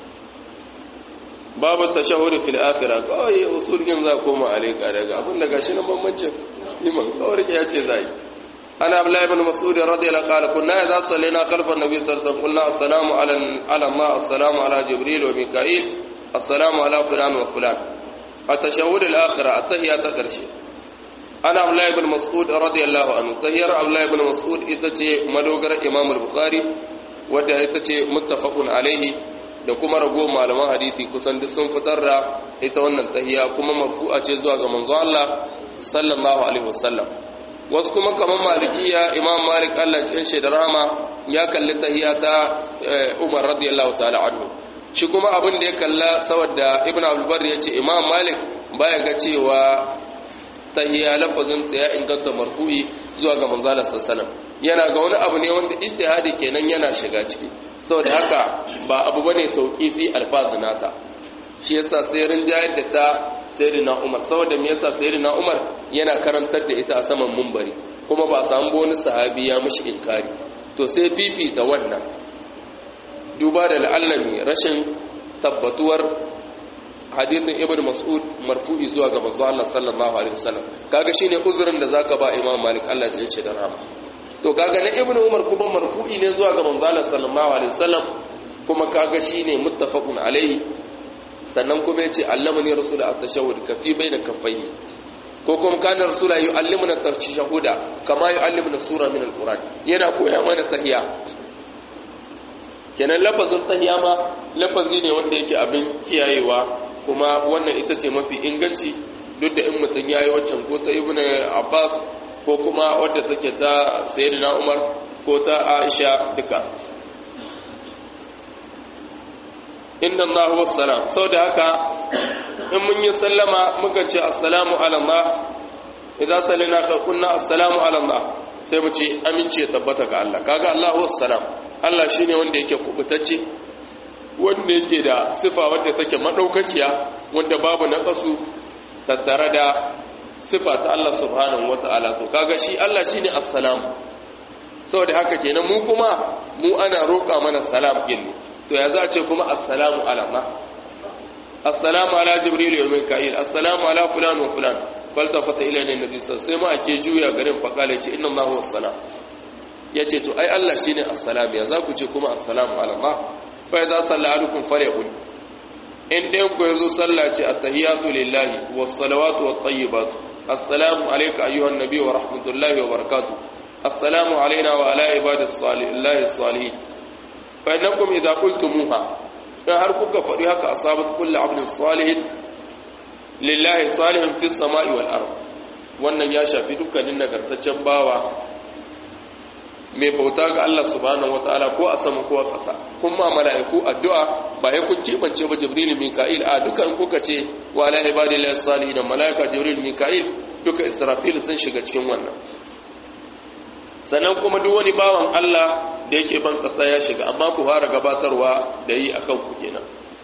babu tashahhud fil akhirah kawai usul din za koma alaika daga abin da gashi nan bambancin iman kawai ya ce zai ana abdullahi ibn mas'ud radiyallahu anhu kunna idza sallina khalfa an-nabi sallallahu alaihi wasallam qulna assalamu ala ala allah assalamu ala jibril wa mika'il assalamu ala fulan wa fulan at-tashahhud al-akhirah at-tahiyya ta karshe ana abdullahi ibn mas'ud radiyallahu anhu tahiyar abdullahi ibn mas'ud ita ce madogar imam al-bukhari wadda ita ce muttafaqun alaihi da kuma rago malaman hadisi kusan duk sun fitar da ita wannan tahiya kuma marfu'a ce zuwa ga manzo Allah sallallahu alaihi wasallam wasu kuma kamar malikiya imam malik Allah ya ce da rahama ya kalli tahiya ta Umar radiyallahu ta'ala anhu shi kuma abin da ya kalla saboda ibn abdul bar ya ce imam malik baya ga cewa tahiya lafazin ta ya inganta marfu'i zuwa ga manzo Allah sallallahu alaihi wasallam yana ga wani abu ne wanda ijtihadi kenan yana shiga ciki saboda haka ba abu bane tauqifi alfazu nata shi yasa sai rinjayar da ta sayyidina Umar saboda me yasa sayyidina Umar yana karantar da ita a saman munbari kuma ba samu wani sahabi ya mishi inkari to sai fifita wannan duba da la'allami rashin tabbatuwar hadithin ibn mas'ud marfu'i zuwa ga manzo Allah sallallahu alaihi wasallam kaga shine uzurin da zaka ba imam malik Allah ya ce da rahama to kaga na ibnu umar kuma marfu'i ne zuwa ga manzo sallallahu alaihi wasallam kuma kaga shine muttafaqun alaihi sannan kuma yace allamani rasul at-tashahhud kafi baina kaffayhi ko kuma kana rasul yu'allimuna at-tashahhuda kama yu'allimuna sura min al-quran yana koya mana tahiyya kenan lafazin tahiyya ma lafazi ne wanda yake abin kiyayewa kuma wannan ita ce mafi inganci duk da in mutum yayi waccan ko ta ibnu abbas ko kuma wadda take ta sayyidina Umar ko ta Aisha duka inna Allah huwa salam da haka in mun yi sallama muka ce assalamu ala Allah idan sallina ka kunna assalamu ala Allah sai mu ce amince tabbata ga Allah kaga Allah huwa salam Allah shine wanda yake kubutacce wanda yake da sifa wadda take madaukakiya wanda babu naqasu tattare da sifa ta Allah subhanahu wata'ala to kaga shi Allah shine assalam saboda haka kenan mu kuma mu ana roƙa mana salam din to ya za a ce kuma assalamu ala ma assalamu ala jibril wa mika'il assalamu ala fulan wa fulan faltafata ila nabi sai ma ake juya garin faqala ce inna Allahu assalam yace to ai Allah shine assalam ya za ku ce kuma assalamu ala ma fa idza salla alukum falyaqul in dai ku yazo sallah ce attahiyatu lillahi was salawatu wat tayyibatu السلام عليك أيها النبي ورحمة الله وبركاته السلام علينا وعلى عباد الصالح الله الصالحين فإنكم إذا قلتموها فهركك فريهك أصابت كل عبد صالح لله صالح في السماء والأرض wannan ya shafi dukkanin nagartaccen bawa mai bauta ga Allah subhanahu wataala ko a sama ko a ƙasa kuma mala'iku addu'a ba ya kun kebance ba jibril mika'il a duka in kuka ce wa la ibadillahi salihin mala'ika jibril mika'il duka israfil sun shiga cikin wannan sannan kuma duk wani bawan Allah da yake ban ƙasa ya shiga amma ku fara gabatarwa da yi akan ku kenan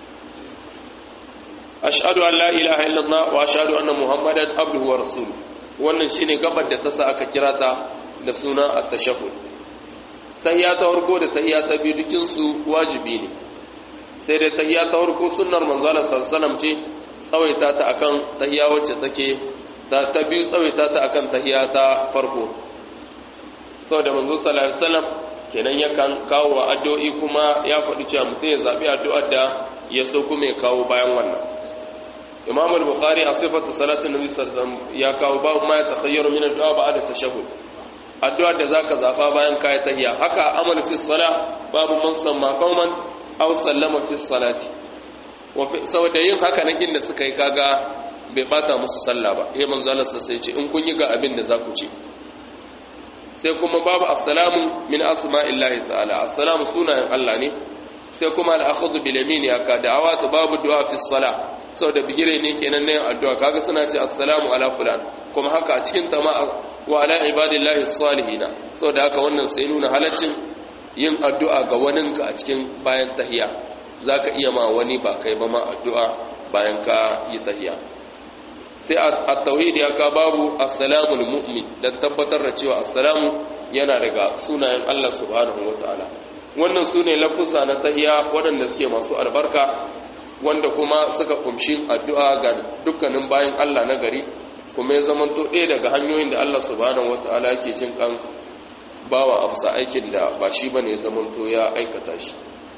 ashhadu an la ilaha illallah wa ashhadu anna muhammadan abduhu wa rasuluhu wannan shine gabar da ta sa aka kira ta da suna at-tashahhud tahiyya ta farko da tahiyya ta biyu dukin su wajibi ne sai dai tahiyya ta farko sunnar manzo Allah sallallahu alaihi wasallam ce tsawaita ta akan tahiyya wacce take ta ta biyu tsawaita ta akan tahiyya ta farko saboda manzo sallallahu alaihi wasallam kenan yakan kawo addu'o'i kuma ya faɗi cewa mutum ya zabi addu'ar da ya so kuma ya kawo bayan wannan imam al-bukhari a sifatu salatin nabi sallallahu alaihi wasallam ya kawo babu ma ya takhayyaru min addu'a ba'da tashahhud addu'ar da zaka zafa bayan kai tahiyya haka amal fi salah babu man samma qauman aw sallama fi salati wa fi saboda yin haka nan inda suka yi kaga bai bata musu sallah ba eh manzo Allah sai ce in kun yi ga abin da zaku ce sai kuma babu assalamu min asma'illahi ta'ala assalamu sunayen Allah ne sai kuma al-akhdhu bil yamin ya ka da'awatu babu du'a fi salah saboda bigire ne kenan ne addu'a kaga suna ce assalamu ala fulan kuma haka a cikin tama wa ala ibadillahi salihina saboda haka wannan sai nuna halaccin yin addu'a ga waninka a cikin bayan tahiya zaka iya ma wani ba kai ba ma addu'a bayan ka yi tahiya sai at-tauhid ya ka babu assalamu mu'min dan tabbatar da cewa assalamu yana daga sunayen Allah subhanahu wataala wannan sune lafusa na tahiya waɗanda suke masu albarka wanda kuma suka kumshi addu'a ga dukkanin bayan Allah na gari kuma ya zama to ɗaya daga hanyoyin da Allah subhanahu wata'ala yake jin kan bawa amsa aikin da ba shi bane ya zama to ya aikata shi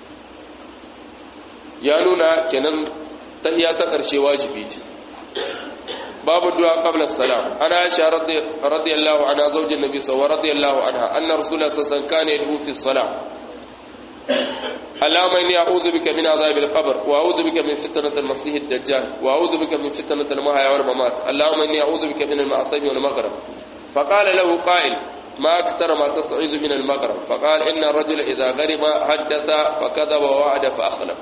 ya nuna kenan tahiyya ta ƙarshe wajibi ce babu du'a qabla salam ana aisha radiyallahu anha zaujin nabi sallallahu radiyallahu anha anna rasulullah sallallahu alaihi wasallam kana yad'u fi salam اللهم إني أعوذ بك من عذاب القبر وأعوذ بك من فتنة المسيح الدجال وأعوذ بك من فتنة المحيا والممات اللهم إني أعوذ بك من المعصم والمغرب فقال له قائل ما أكثر ما تستعيذ من المغرب فقال إن الرجل إذا غرم حدث فكذب ووعد فأخلف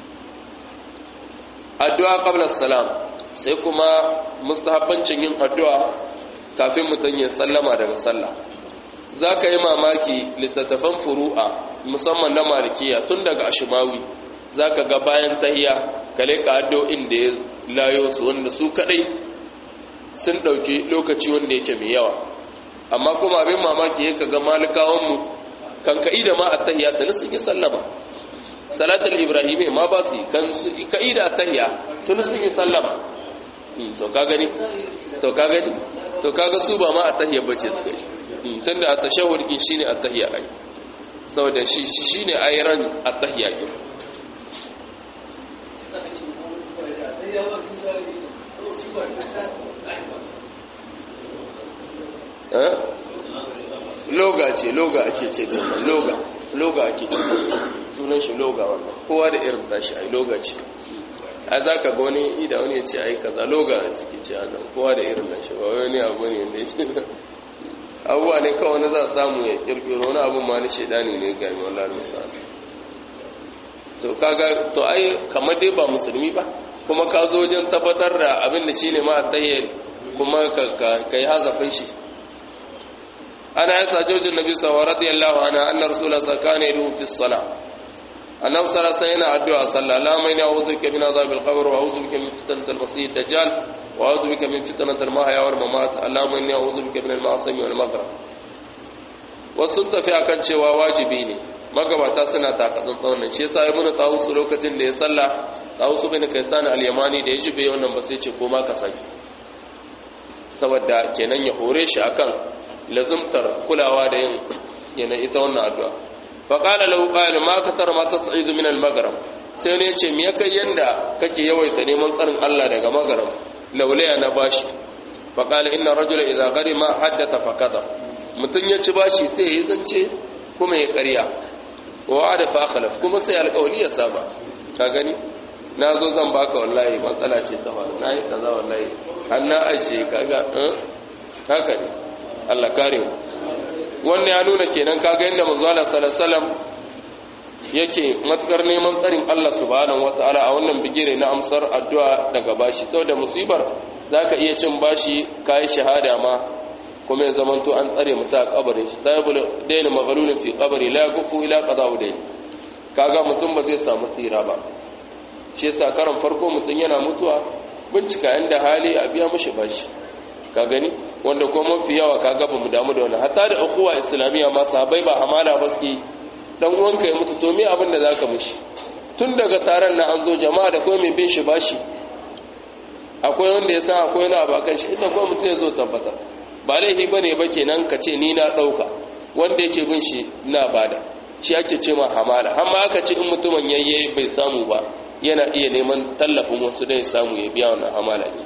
الدعاء قبل السلام سيكما مستحبا yin addu'a kafin mutum ya sallama daga sallah za ka yi mamaki littattafan furu'a musamman na malikiya tun daga ashimawi za ka ga bayan tahiya kale ka addu'o'in da ya layo su wanda su kadai sun ɗauki lokaci wanda yake mai yawa amma kuma abin mamaki ya ga malikawanmu kan ka'i da ma a tahiya ta sun yi sallama salatul ibrahim ma ba su kan ka'i da a tahiya tun sun yi sallama to ka gani to ka gani to kaga su ba ma a tahiya bace suka yi tunda a tashahhud din shine a tahiya ai saboda shi shine ayran a tahiya din loga ce loga ake ce domin loga loga ake ce sunan shi loga wannan kowa da irin tashi ai loga ce a za ka ga wani ida wani ya ce ai kaza loga suke ce a nan kowa da irin nashi ba wani abu ne da ya abubuwa ne kawai na za a samu ya kirkiro wani abu ma na shaidani ne ga mai wallah misali to kaga to ai kamar dai ba musulmi ba kuma ka zo wajen tabbatar da abin da shine ma tayye kuma ka yi hazafin shi ana ya sa jojin nabi sallallahu radiyallahu anha anna rasulullah sallallahu alaihi wasallam fi salat annabi sallallahu alaihi yana addu'a sallallahu alaihi wa a'udhu bika min adhabil qabr wa a'udhu bika min fitnatil masih dajjal wa a'udhu bika min fitnatil mahya wal mamat allahumma inni a'udhu bika min al-ma'asimi wal maghrib wasu tafi akan cewa wajibi ne magabata suna takatsun tsaunin shi yasa ibnu tawus lokacin da ya salla tawus bin kaisan al-yamani da ya jibe wannan ba sai ce ko ma ka saki saboda kenan ya hore shi akan lazumtar kulawa da yin yana ita wannan addu'a fa qala lahu qala ma katar ma tas'idu min al-maghrib sai ne ce me kai yanda kake yawaita neman tsarin Allah daga maghrib laulaya na bashi fa qala inna rajula idza gharima haddatha fa kadha mutun ya ci bashi sai ya zance kuma ya ƙarya wa da fa khalaf kuma sai alƙawli ya saba ka gani na zo zan baka wallahi matsala ce ta faru na yi kaza wallahi har na ajiye kaga haka ne Allah kare mu wannan ya nuna kenan kaga yadda manzo Allah sallallahu alaihi wasallam yake matukar neman tsarin Allah subhanahu wataala a wannan bigire na amsar addu'a daga bashi saboda musibar zaka iya cin bashi kai shahada ma kuma ya zamanto an tsare mutu a kabarin shi sahibul daina maghalunin fi qabri la yakufu ila qada'u dayn kaga mutum ba zai samu tsira ba shi yasa karan farko mutum yana mutuwa bincika inda hali a biya mishi bashi ka gani wanda ko mafi yawa kaga ba mu damu da wannan hatta da ukhuwa islamiyya ma sahabbai ba amana ba suke dan uwanka ya mutu to me abin da zaka mishi tun daga taron na an zo jama'a da kuma mai bin shi bashi akwai wanda ya san akwai wani abu akan shi inda kuma mutum ya zo tabbatar ba laifi ba ne ba kenan ka ce ni na ɗauka wanda yake bin shi na bada shi ake ce ma hamala amma aka ce in mutumin yayye bai samu ba yana iya neman tallafin wasu dai samu ya biya wannan hamala ne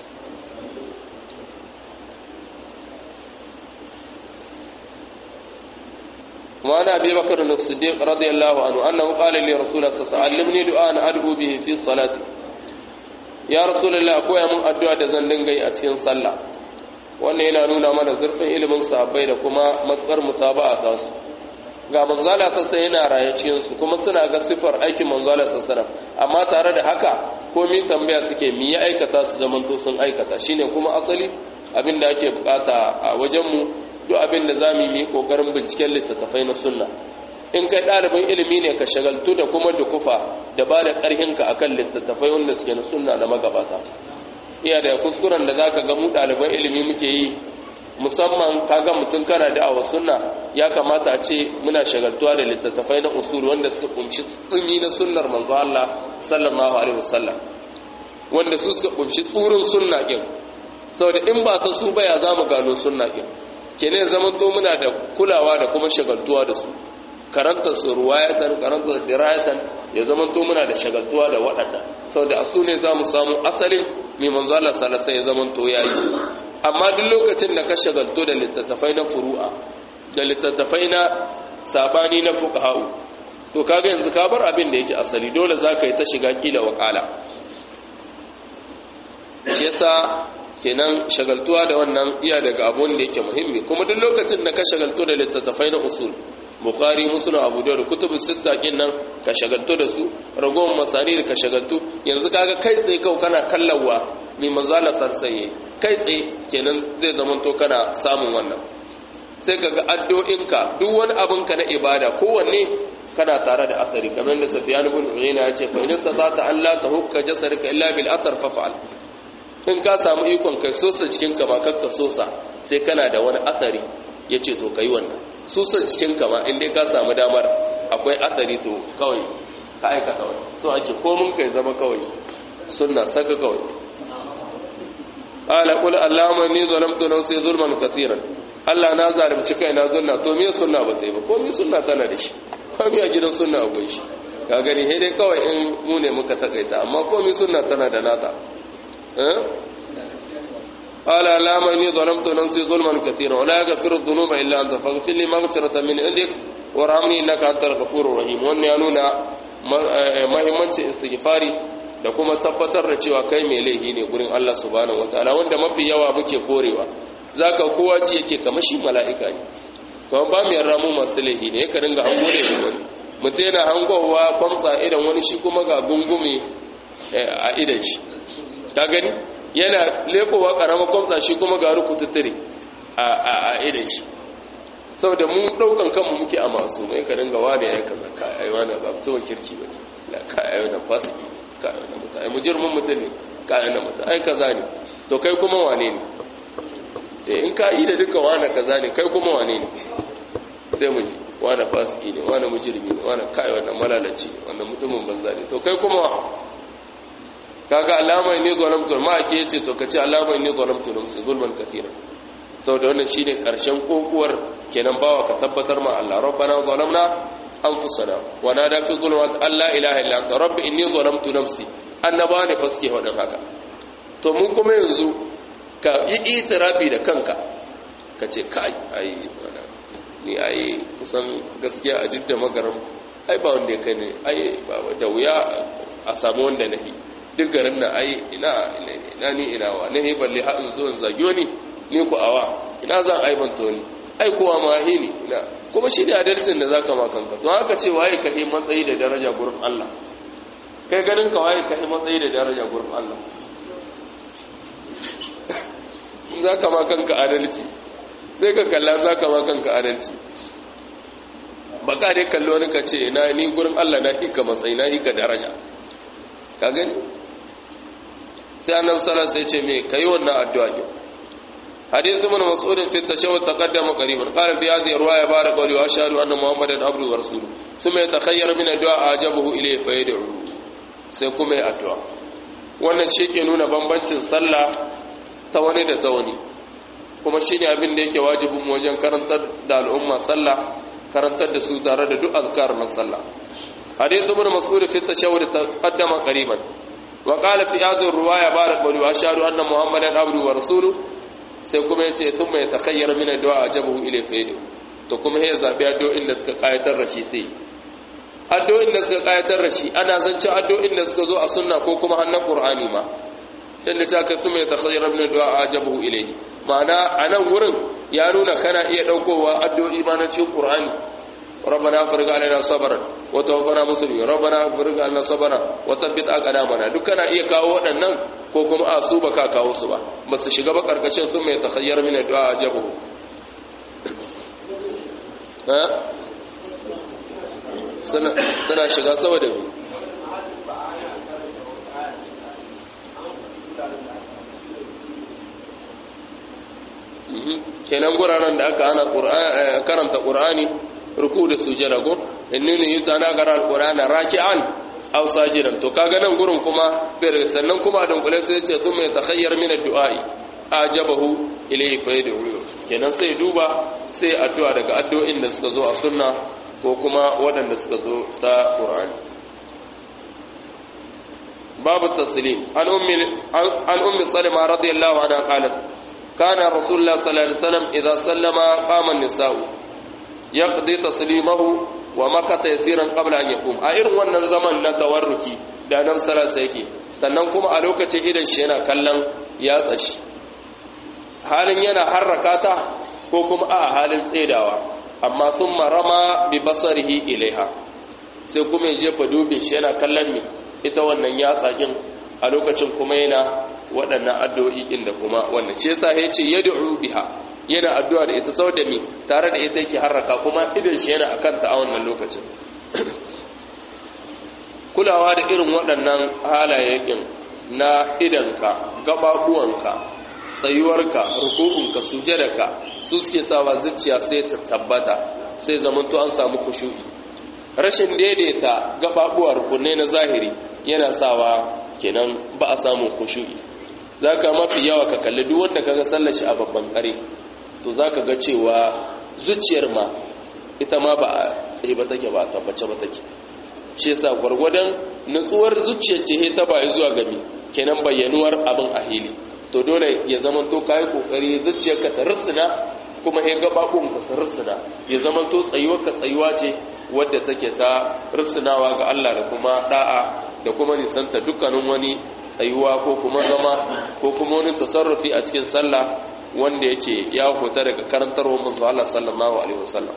وعن أبي بكر الصديق رضي الله عنه أنه قال لي رسول الله صلى الله عليه وسلم علمني دعاء أدعو به في الصلاة يا رسول الله أكوي من أدعو دزن دنگي أتين صلى wannan yana nuna mana zurfin ilimin sahabbai da kuma matsar mutaba'a ta su ga manzala sassa yana raye cikin su kuma suna ga sifar aikin manzala sassa amma tare da haka komai tambaya suke mi ya aikata su zamanto sun aikata shine kuma asali abin da ake bukata a wajen mu duk abin da za mu yi ƙoƙarin binciken littattafai na sunna in kai ɗalibin ilimi ne ka shagaltu da kuma dukufa da ba da ƙarhinka akan littattafai wanda suke na sunna na magabata iya da kuskuren da za ka ga mu ɗaliban ilimi muke yi musamman ka ga mutum kana da awa sunna ya kamata a ce muna shagaltuwa da littattafai na usul wanda suka kunshi tsumi na sunnar manzo Allah sallallahu alaihi wasallam wanda su suka kunshi tsurin sunna din saboda in ba ta su ba ya zamu gano sunna din kenan zaman to muna da kulawa da kuma shagaltuwa da su karanta su ruwayatan karanta dirayatan ya zaman to muna da shagaltuwa da waɗanda saboda asu ne za mu samu asalin mai manzo Allah sallallahu ya zaman to yayi amma duk lokacin da ka shagaltu da littattafai na furu'a da littattafai na sabani na fuqaha'u to kaga yanzu ka bar abin da yake asali dole zaka yi ta shiga kila wakala yasa kenan shagaltuwa da wannan iya daga abun da yake muhimmi kuma duk lokacin da ka shagaltu da littattafai na usul bukhari muslim abu da kutubu sitta kin nan ka shagaltu da su ragowar masanir ka shagaltu yanzu kaga kai tsaye kau kana kallawa mai manzala sarsaye kai tsaye kenan zai zama to kana samun wannan sai kaga addu'inka duk wani abin ka na ibada kowanne kana tare da asari kamar da safiyan ibn uyayna ya ce fa in tata Allah ta hukka jasarka illa bil athar fa fa'al in ka samu ikon kai sosa cikin kama kakka sosa sai kana da wani asari ya ce to kai wannan sosa cikin kama in dai ka samu damar akwai asari to kawai ka aikata wani so ake komin kai zama kawai sunna saka kawai ala kul allama ni zalamtu nafsi zulman kaseeran Allah na zalunci kai na zulna to me sunna ba ta yi ba ko me sunna tana da shi ko me a gidan sunna akwai shi ka gani sai dai kawai in mu ne muka takaita amma ko me sunna tana da nata قال اللهم إني ظلمت نفسي ظلما كثيرا ولا يغفر الذنوب إلا أنت فاغفر لي مغفرة من عندك وارحمني إنك أنت الغفور الرحيم wannan ya nuna mahimmancin istighfari da kuma tabbatar da cewa kai mai laifi ne gurin Allah subhanahu wataala wanda mafi yawa muke korewa zaka kowa ci yake kamar shi mala'ika ne kuma ba mu yarda mu masu laifi ne ka ringa hango da wani mutum yana hangowa kwamtsa idan wani shi kuma ga gungume a idan shi ka gani yana lekowa karamar kwamsa shi kuma ga rukututtare a idan shi saboda mun daukan kanmu muke a masu mai ka dinga wani ya kaza ka ai wani ba mutumin kirki ba la ka ai wani fasiki ka ai wani mutum ai mujirmin mutum ne ka ai wani mutum ai kaza ne to kai kuma wane ne eh in ka yi da duka wani kaza ne kai kuma wane ne sai mu ji wani fasiki ne wani mujirmi ne wani kai wannan malalaci wannan mutumin banza ne to kai kuma kaga alama ne zalamtu ma ake yace to kace alama ne zalamtu nafsi zulman kaseera saboda wannan shine karshen kokuwar kenan bawa ka tabbatar ma Allah rabbana zalamna anfusana wa nada fi zulmat alla ilaha illa anta rabbi inni zalamtu nafsi annaba ne faske wadan haka to mun kuma yanzu ka yi itirafi da kanka kace kai ai ni ai kusan gaskiya a jidda magaram ai ba wanda ya kai ne ai ba da wuya a samu wanda nahi duk garin na ai ina ina ni ina wa ne balle ha in zo in zagiyo ni ni ku awa ina zan aibanta ni ai kowa ma hi ni ina kuma shi ne adalcin da zaka ma kanka to haka ce waye ka yi matsayi da daraja gurin Allah kai ganin ka waye ka yi matsayi da daraja gurin Allah in zaka ma kanka adalci sai ka kalla za ka ma kanka adalci ba ka dai kallo wani ka ce na ni gurin Allah na hika matsayi na hika daraja ka gani sai annabi sallallahu alaihi wasallam sai ce me kai wannan addu'a ki hadith ibn mas'ud fi tashawwud taqaddama qariban qala fi hadhihi riwaya bara qawli wa ashhadu anna muhammadan abduhu wa rasuluhu thumma yatakhayyar min addu'a ajabahu ilayhi fa yad'u sai kuma ya addu'a wannan shi ke nuna bambancin sallah ta wani da ta wani kuma shine abin da yake wajibin wajen karantar da al'umma sallah karantar da su tare da duk azkar na sallah hadith ibn mas'ud fi tashawwud taqaddama qariban wa qala fi hadhihi riwaya barak qawli wa ashhadu anna muhammadan abduhu wa rasuluhu sai kuma yace thumma yatakhayyar min addu'a ajabahu ilayhi faydu to kuma ya zabi addu'o'in da suka kayatar da shi sai addu'o'in da suka kayatar da shi ana zance addu'o'in da suka zo a sunna ko kuma hannun qur'ani ma sai da ta kai thumma yatakhayyar min addu'a ajabahu ilayhi ma'ana anan wurin ya nuna kana iya daukowa addu'o'i ma na cikin qur'ani ربنا افرغ علينا صبرا وتوفنا مسلمين ربنا افرغ علينا صبرا وثبت اقدامنا duk kana iya kawo waɗannan ko kuma a su baka kawo su ba ba su shiga ba karkashin sun mai takhayyar min addu'a ajabu ha sana sana shiga saboda me kenan guraren da aka ana karanta qur'ani ruku da sujada go innini yutana gara alqur'ana raki'an aw sajidan to kaga nan gurin kuma bai sannan kuma dan kula sai ce thumma yatakhayyar min ad-du'a'i ajabahu ilayhi fa yad'u kenan sai duba sai addu'a daga addu'o'in da suka zo a sunna ko kuma waɗanda suka zo ta qur'ani babu taslim an ummi an ummi salima radiyallahu anha qalat kana rasulullah sallallahu alaihi wasallam idza sallama qama an-nisa'u yaqdi taslimahu wa makata yasiran qabla an yaqum a irin wannan zaman na tawarruki da nan salasa yake sannan kuma a lokacin idan shi yana kallon yatsa shi halin yana harraka ta ko kuma a halin tsedawa amma sun marama bi basarihi ilaiha sai kuma ya jefa dubin shi yana kallon mi ita wannan yatsa kin a lokacin kuma yana waɗannan addu'o'i da kuma wannan shi yasa ya ce yad'u biha yana addu'a da ita sau da mi tare da ita yake harraka kuma idan shi yana akan ta a wannan lokacin kulawa da irin waɗannan halayen na idanka gaɓaɓuwanka tsayuwarka ruku'unka sujadarka su suke sawa zuciya sai ta tabbata sai zamanto an samu kushu'i rashin daidaita gaɓaɓuwa rukunne na zahiri yana sawa kenan ba a samun kushu'i za ka mafi yawa ka kalli duk wanda kaga sallar shi a babban kare to za ka ga cewa zuciyar ma ita ma ba a tsaye ba take ba a tabbace ba take shi yasa gwargwadon nutsuwar zuciyar ce ta bayi zuwa gami kenan bayyanuwar abin a hili to dole ya zama to kayi kokari zuciyarka ta rusuna kuma ya gababun ka su rusuna ya zama to tsayuwar ka tsayuwa ce wadda take ta rusunawa ga Allah da kuma da'a da kuma nisanta dukkanin wani tsayuwa ko kuma zama ko kuma wani tasarrufi a cikin sallah wanda yake ya huta daga karantarwar manzo Allah sallallahu alaihi wasallam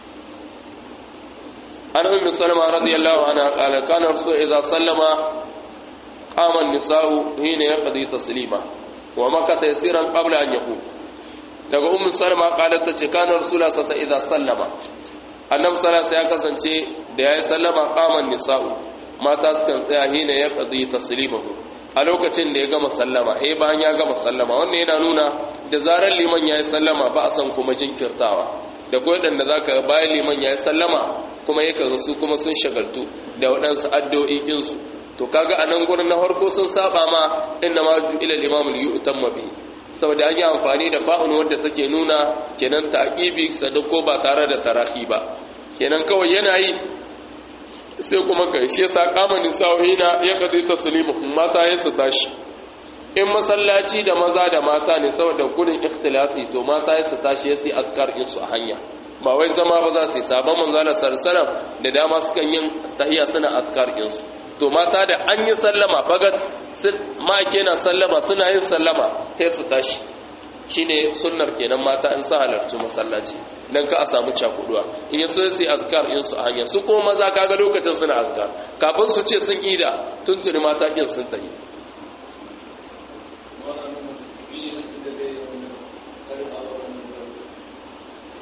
an ummi salama radiyallahu anha qala kana rasul idza sallama qama an-nisa'u hina yaqdi taslima wa makata yasiran qabla an yaqum daga ummi salama qalat tace kana rasul sallallahu idza sallama annabi sallallahu ya kasance da yayi sallama qama an-nisa'u mata sukan tsaya hina yaqdi taslimahu a lokacin da ya gama sallama eh bayan ya gama sallama wannan yana nuna da zarar liman yayi sallama ba a san kuma jinkirtawa da koyi dan da zaka bayan liman yayi sallama kuma yake ga su kuma sun shagaltu da waɗansu addu'o'i din su to kaga anan gurin na farko sun saba ma inna ma ila al-imam al-yu'tamma bi saboda an yi amfani da fa'un wadda take nuna kenan taqibi sadako ba tare da tarahi ba kenan kawai yana yi sai kuma kai shi yasa kama nisa'ina ya kadi taslimu mata ya su tashi in masallaci da maza da mata ne saboda gudun ikhtilafi to mata ya su tashi ya sai azkar din su a hanya ba wai zama ba za su yi sabon manzo Allah sallallahu da dama sukan yin tahiyya suna azkar din su to mata da an yi sallama fagat ma na sallama suna yin sallama sai su tashi shine sunnar kenan mata in sa halarci masallaci dan ka a samu cakuduwa in yaso sai azkar in su a hanya su kuma maza kaga lokacin suna azkar kafin su ce sun ida tuntuni mata kin sun tafi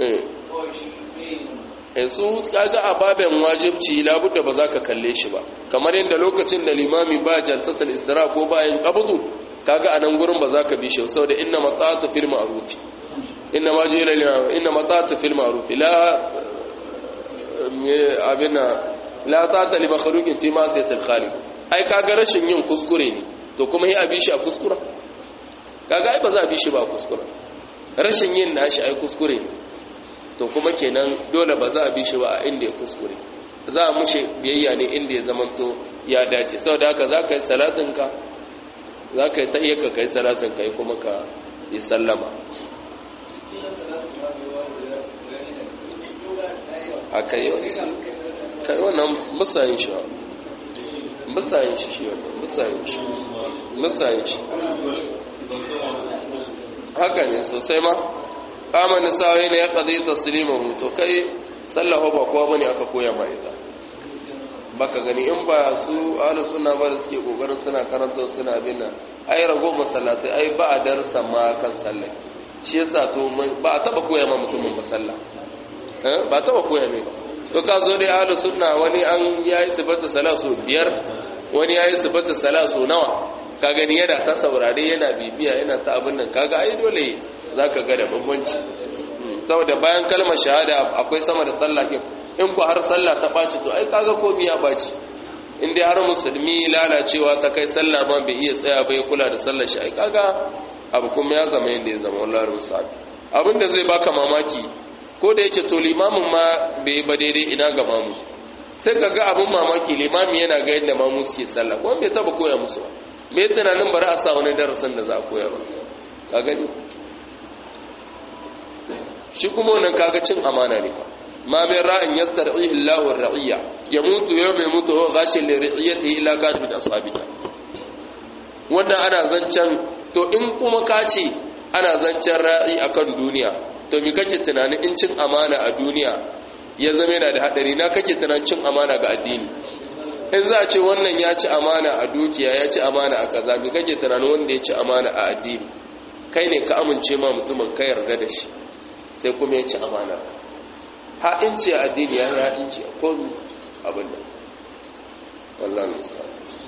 eh su kaga a baben wajibci labudda ba za ka kalle shi ba kamar yadda lokacin da limami ba jalsatul istira ko bayan qabdu kaga a nan gurin ba za ka bi shi saboda inna mata'atu fil ma'ruf inna ma jira inna mata'atu fil ma'ruf la abina la ta'ata li makhluqin fi ma'siyatil khaliq ai kaga rashin yin kuskure ne to kuma yi abi shi a kuskura kaga ai ba za a bi shi ba kuskura rashin yin nashi ai kuskure ne to kuma kenan dole ba za a bi shi ba a inda ya kuskure za a mushe biyayya ne inda ya zamanto ya dace saboda haka za ka yi salatinka za ka yi tahiyyarka ka yi salatinka yi kuma ka yi sallama a kai yau kai wannan musayin shi musayin shi shi wannan musayin shi musayin shi haka ne sosai ma kama nisawai ne ya ƙazi taslimahu to kai sallaho ba kowa bane aka koya ma ita baka gani in ba su ahlus sunna ba da suke kokarin suna karanta suna bin nan ai rago masallatai ai ba a darsa ma kan sallah shi yasa to ba a taba koya ma mutumin ba sallah eh ba taba koya mai ba to ka zo dai ahlus sunna wani an yayi sifatu salat so biyar wani yayi sifatu salat so nawa ka gani yana ta saurare yana bibiya yana ta abin nan kaga ai dole za ka ga da bambanci saboda bayan kalmar shahada akwai sama da sallah ɗin in ku har sallah ta ɓaci to ai kaga komi ya ɓaci in dai har musulmi lalacewa ta kai sallah ma bai iya tsaya bai kula da sallar shi ai kaga abu kuma ya zama yadda ya zama wallahi rusul abin da zai baka mamaki ko da yake to limamin ma bai ba daidai ina ga mamu sai ka ga abin mamaki limami yana ga yadda mamu suke sallah kuma bai taba koya musu ba me tunanin bari a sa wani darasin da za a koya ba ka gani shi kuma wannan kaga cin amana ne fa ma bai ra'in yastar'ihi Allahu ar-ra'iyya yamutu yawma yamutu huwa ghashin li ra'iyatihi illa kana min ashabika wannan ana zancan to in kuma ka ce ana zancen ra'i akan duniya to me kake tunanin in cin amana a duniya ya zama yana da hadari na kake tunanin cin amana ga addini in za a ce wannan ya ci amana a dukiya ya ci amana a kaza me kake tunanin wanda ya ci amana a addini kai ne ka amince ma mutumin ka yarda da shi sai kuma ya ci amana ha'inci a addini ya yi ha'inci a komi abin da wallah nisa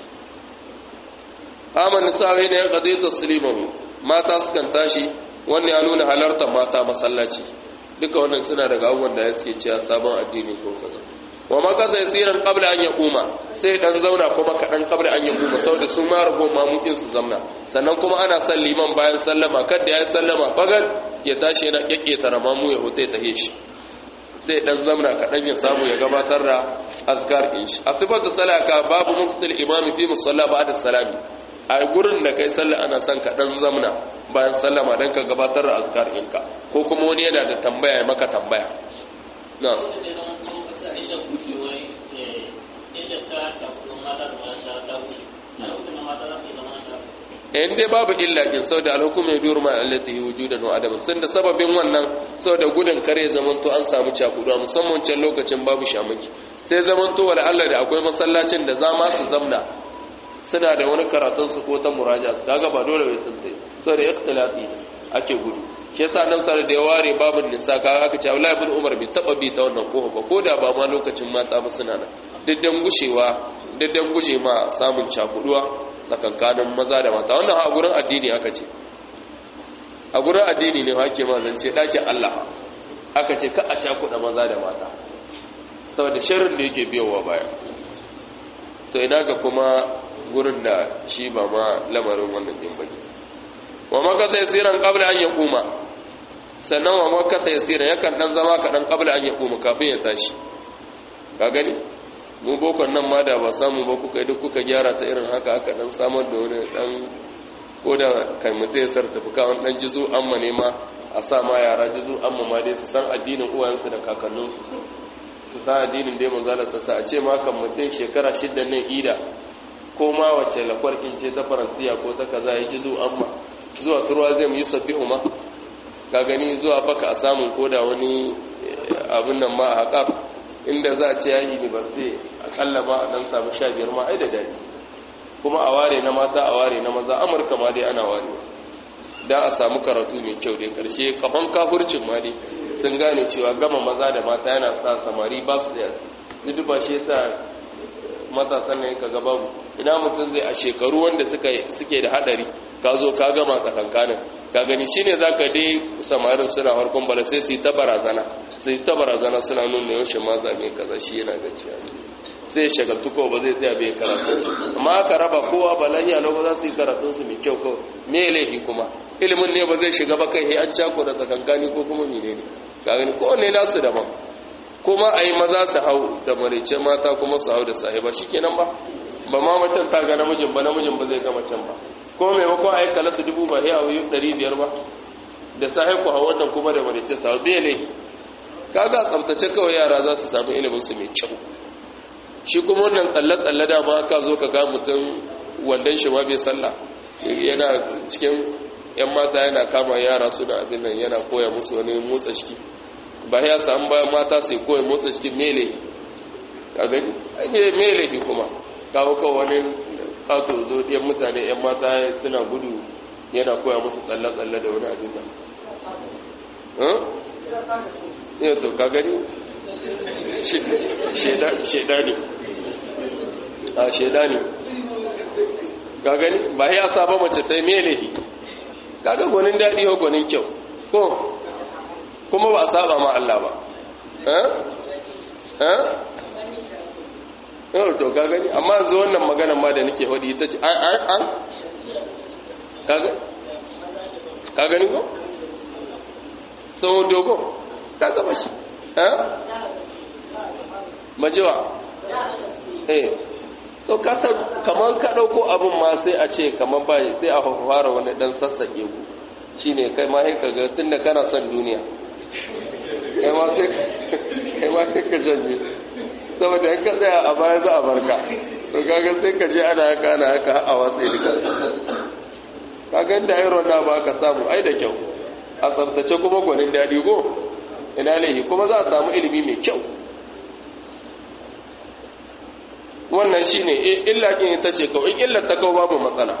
aman nisa'i ne ya ƙazi taslimahu mata sukan tashi wannan ya nuna halartar mata masallaci duka wannan suna daga abubuwan da ya suke cewa sabon addini ko kaza wa makaza yasiran qabla an yaquma sai dan zauna kuma kadan qabla an yaquma saboda su ma rago mamukin su zamna sannan kuma ana son liman bayan sallama kada ya sallama fagal ya tashi yana kekketa ramamu ya hote ta shi sai dan zamna kadan ya samu ya gabatar da azkar din shi asibatu salaka babu muksil imami fi musalla ba'da salami a gurin da kai sallah ana son kadan zamna bayan sallama dan ka gabatar da azkar ɗinka ko kuma wani yana da tambaya ya maka tambaya na'am in dai babu illa kin sau da alhukum ya biyu ma allati wujudan wa adaman tun da sababin wannan sau da gudun kare zamanto an samu cakuduwa musamman can lokacin babu shamaki sai zamanto wala Allah da akwai masallacin da za ma su zamna suna da wani karatun su ko ta muraja su kaga ba dole bai sun tai sau da ikhtilafi ake gudu shi yasa nan sar da ya ware babin nisa kaga aka ce Abdullahi ibn Umar bai taba bi ta wannan kofa ba ko da ba ma lokacin mata ba suna nan diddan gushewa diddan guje ma samun cakuduwa tsakankanin maza da mata wannan a gurin addini aka ce a gurin addini ne ake ma zance ɗakin Allah aka ce ka a cakuɗa maza da mata saboda shirin da yake biyowa baya to ina ga kuma gurin da shi ba ma lamarin wannan din bane wa makasa yasiran qabla an yaquma sannan wa makasa yasiran yakan dan zama kaɗan qabla an yaquma kafin ya tashi ka gani mu bokon nan ma da ba samu ba kuka yi duk kuka gyara ta irin haka aka dan samar da wani dan ko da kai mutum ya sartafuka wani dan jizo amma ne ma a sa ma yara jizo amma ma dai su san addinin uwayensu da kakanninsu su san addinin dai manzala sassa a ce ma kan mutum shekara shidda nan ida ko ma wace lakwar in ce ta faransiya ko ta kaza ya jizo amma zuwa turwa zai mu yi sabbihu ma ka gani zuwa baka a samun koda wani abin nan ma a haƙaf inda za a ce ya yi university akalla ma a dan samu sha biyar ma ai da daɗi kuma a ware na mata a ware na maza amurka ma dai ana ware da a samu karatu mai kyau dai karshe kafan kafurcin ma dai sun gane cewa gama maza da mata yana sa samari ba su da yasi duk ba shi yasa matasan ne ka babu ina mutum zai a shekaru wanda suke da hadari ka zo ka gama tsakankanin ka gani shine zaka dai samarin suna harkon bala sai su yi ta barazana su yi ta barazana suna nuna yaushe ma zabe kaza shi yana da ciya sai shagaltu ko ba zai tsaya bai karatu amma aka raba kowa ba lahiya lau ba za su yi karatun su mai kyau kawai me laifi kuma ilimin ne ba zai shiga ba kai an cako da tsakankani ko kuma menene ka gani ko ne nasu daban kuma a yi maza su hau da marice mata kuma su hau da sahiba shi kenan ba ba ma macen ta ga namijin ba namijin ba zai ga macen ba kuma maimakon a yi kala su dubu ba ya wuyi ɗari biyar ba da sahi ku hau wannan kuma da marice su hau bai ne kaga tsabtace kawai yara za su samu ilimin su mai kyau shi kuma wannan tsalle-tsalle da ma ka zo ka ga mutum wandon shi ma bai sallah yana cikin yan mata yana kama yara suna abin nan yana koya musu wani motsa ciki ba ya samu bayan mata sai koya motsa cikin mele a gani mele shi kuma kawo kawo wani kato zo ɗiyan mutane yan mata suna gudu yana koya musu tsalle-tsalle da wani abin nan ya to ka gani sheda ne a sheda ne ka gani ba ya saba mace ta mele shi kaga gwanin daɗi ko gwanin kyau ko kuma ba a saba ma Allah ba eh eh yau to ka gani amma yanzu wannan magana ma da nake faɗi ita ce an an an kaga ka gani ko sau dogo ka gaba shi eh majiwa eh to kasar kamar ka ɗauko abin ma sai a ce kamar ba sai a fara wani ɗan sassaƙe ku shi ne kai ma haika ga tun da kana son duniya kai ma sai ka janye saboda yanka tsaya a baya za a barka to kaga sai ka je ana haka ana haka a watsa duka kaga da iron na ba ka samu ai da kyau a tsabtace kuma gwanin daɗi go ina laihi kuma za a samu ilimi mai kyau wannan shi ne illa ƙin ita ce kawai illar ta kawo babu matsala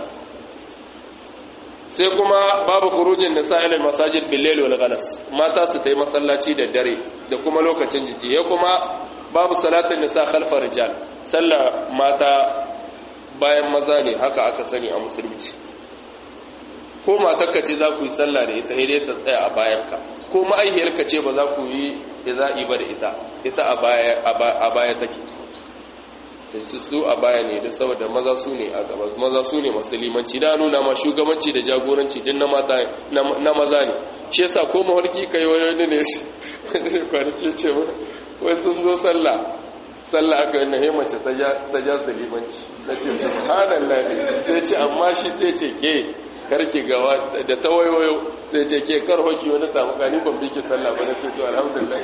sai kuma babu kurujin da sa'ilin masajid billel wal galas mata su ta yi masallaci da dare da kuma lokacin jiki ya kuma babu salatin nisa khalfa rijal sallah mata bayan maza ne haka aka sani a musulunci ko matarka ce za ku yi sallah da ita dai ta tsaya a bayanka ko ma'aihiyarka ce ba za ku yi iza'i ba da ita ita a baya take sai su su a baya ne da saboda maza su ne a gaba maza su ne masu limanci da nuna ma shugabanci da jagoranci din na mata na maza ne shi yasa ko mawarki kai wayo ne ne kwanaki ce wai sun zo sallah sallah aka yi nahe mace ta ja su limanci na ce subhanallah sai ce amma shi sai ce ke karki gawa da ta wayoyo sai ce ke kar hoki wani tamuka ni ban biki sallah ba na ce to alhamdulillah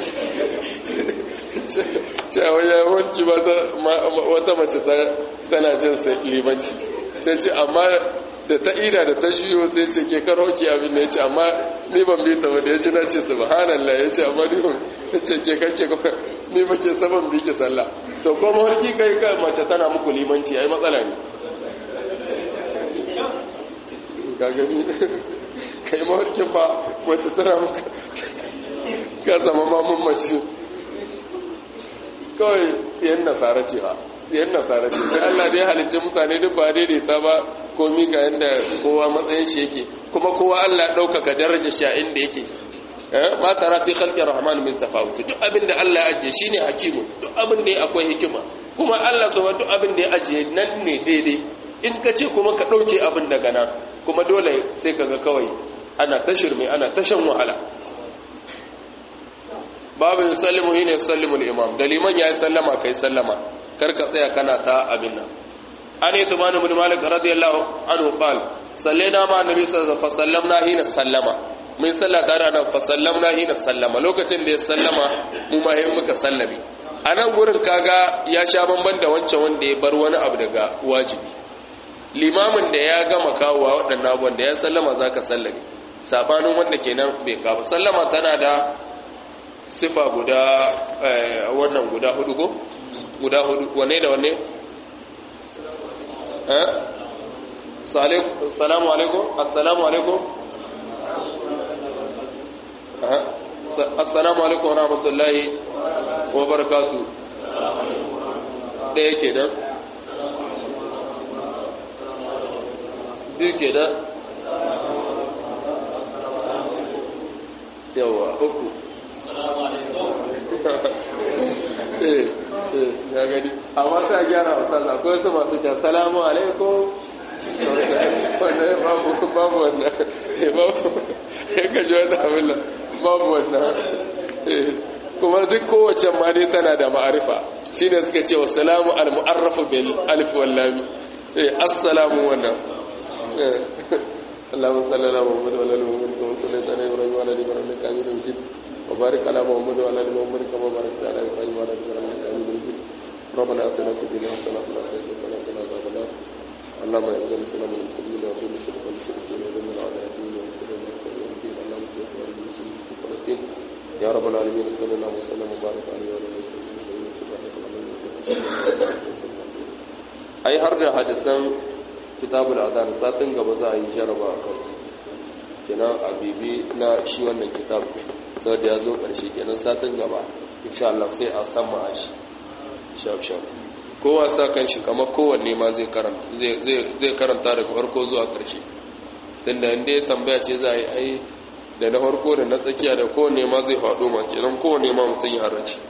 cewa ya wanki wata mace tana jin sai limanci ta ce amma da ta ida da ta juyo sai ce ke kar hoki abin da ya ce amma ni ban bi ta ba da ya ji na ce subhanallah ya ce amma ni ban ce ke kake ni ba ke saban biki sallah to kuma harki kai ka mace tana muku limanci ai matsala ne gagami kai mawarkin ba wacce tana maka ka zama mamun mace kawai tsiyan nasara ce ba tsiyan nasara ce sai Allah dai halicci mutane duk ba daidaita ba komi ga yadda kowa matsayin shi yake kuma kowa Allah ɗaukaka daraja shi a inda yake ma tara fi khalqi rahman min tafawut duk abin da Allah ya ajiye shine hakimu duk abin da akwai hikima kuma Allah subhanahu duk abin da ya ajiye nan ne daidai in ka ce kuma ka ɗauke abin daga nan kuma dole sai kaga kawai ana ta shirme ana ta shan wahala babu yin sallimu yi ne sallimu imam da liman ya yi sallama ka yi sallama kar ka tsaya kana ta abin nan an yi tumani bin malik radiyallahu anhu qal sallaina ma annabi sallallahu alaihi wasallam na hina sallama mun salla tare nan fa sallamna hina sallama lokacin da ya sallama mu ma hin muka sallame a nan gurin kaga ya sha bamban da wancan wanda ya bar wani abu daga wajibi limamin da ya gama kawowa waɗannan abubuwan da ya sallama za ka sallame saɓanin wanda kenan bai kawo sallama tana da sifa guda wannan guda hudu ko guda hudu wane da wane salamu alaikum assalamu alaikum assalamu alaikum wa rahmatullahi wa barakatu ɗaya ke nan biyu ke nan yawa uku ya gani amma ta gyara a sassa akwai wasu masu can salamu alaikum wannan babu babu wannan babu ya gaji wata abinda babu wannan kuma duk kowace ma dai tana da ma'arifa shi ne suka ce wasalamu al-mu'arrafu bil alif wal lam assalamu wannan اللهم صل على محمد وعلى ال محمد كما صليت على ابراهيم وعلى ال ابراهيم انك حميد مجيد وبارك على محمد وعلى ال محمد كما باركت على ابراهيم وعلى ال ابراهيم انك حميد مجيد ربنا اتنا في الدنيا حسنه وفي الاخره حسنه وقنا عذاب النار اللهم اعز الاسلام والمسلمين واذل الشرك والمشركين ودمر اعداء الدين وانصر المرسلين اللهم صل على المسلمين في فلسطين يا رب العالمين صلى الله وسلم وبارك عليه وعلى اله وصحبه ai har da hadisan kitabul adhan satin gaba za a yi jaraba a kansu kenan a bibi na shi wannan kitab sau da ya zo ƙarshe kenan satin gaba insha Allah sai a sama a shi shaf-shaf kowa sa kan shi kamar kowanne ma zai karanta daga farko zuwa ƙarshe tun da inda ya tambaya ce za a yi ai da na farko da na tsakiya da kowanne ma zai faɗo ma kenan kowanne ma mutum ya harace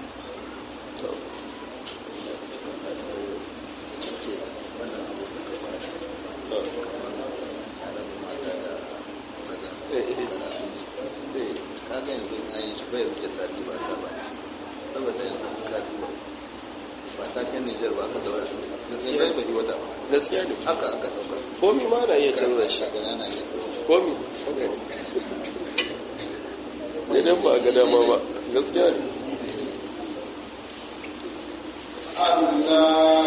kaga yanzu in an yi shi bai rike sati ba sa ba saboda yanzu ka duba ba ta kan Nijar ba ka zaura gaskiya bai bari wata gaskiya ne haka aka dauka komi ma na iya canza shi daga nan ya komi idan ba ga dama ba gaskiya ne Allah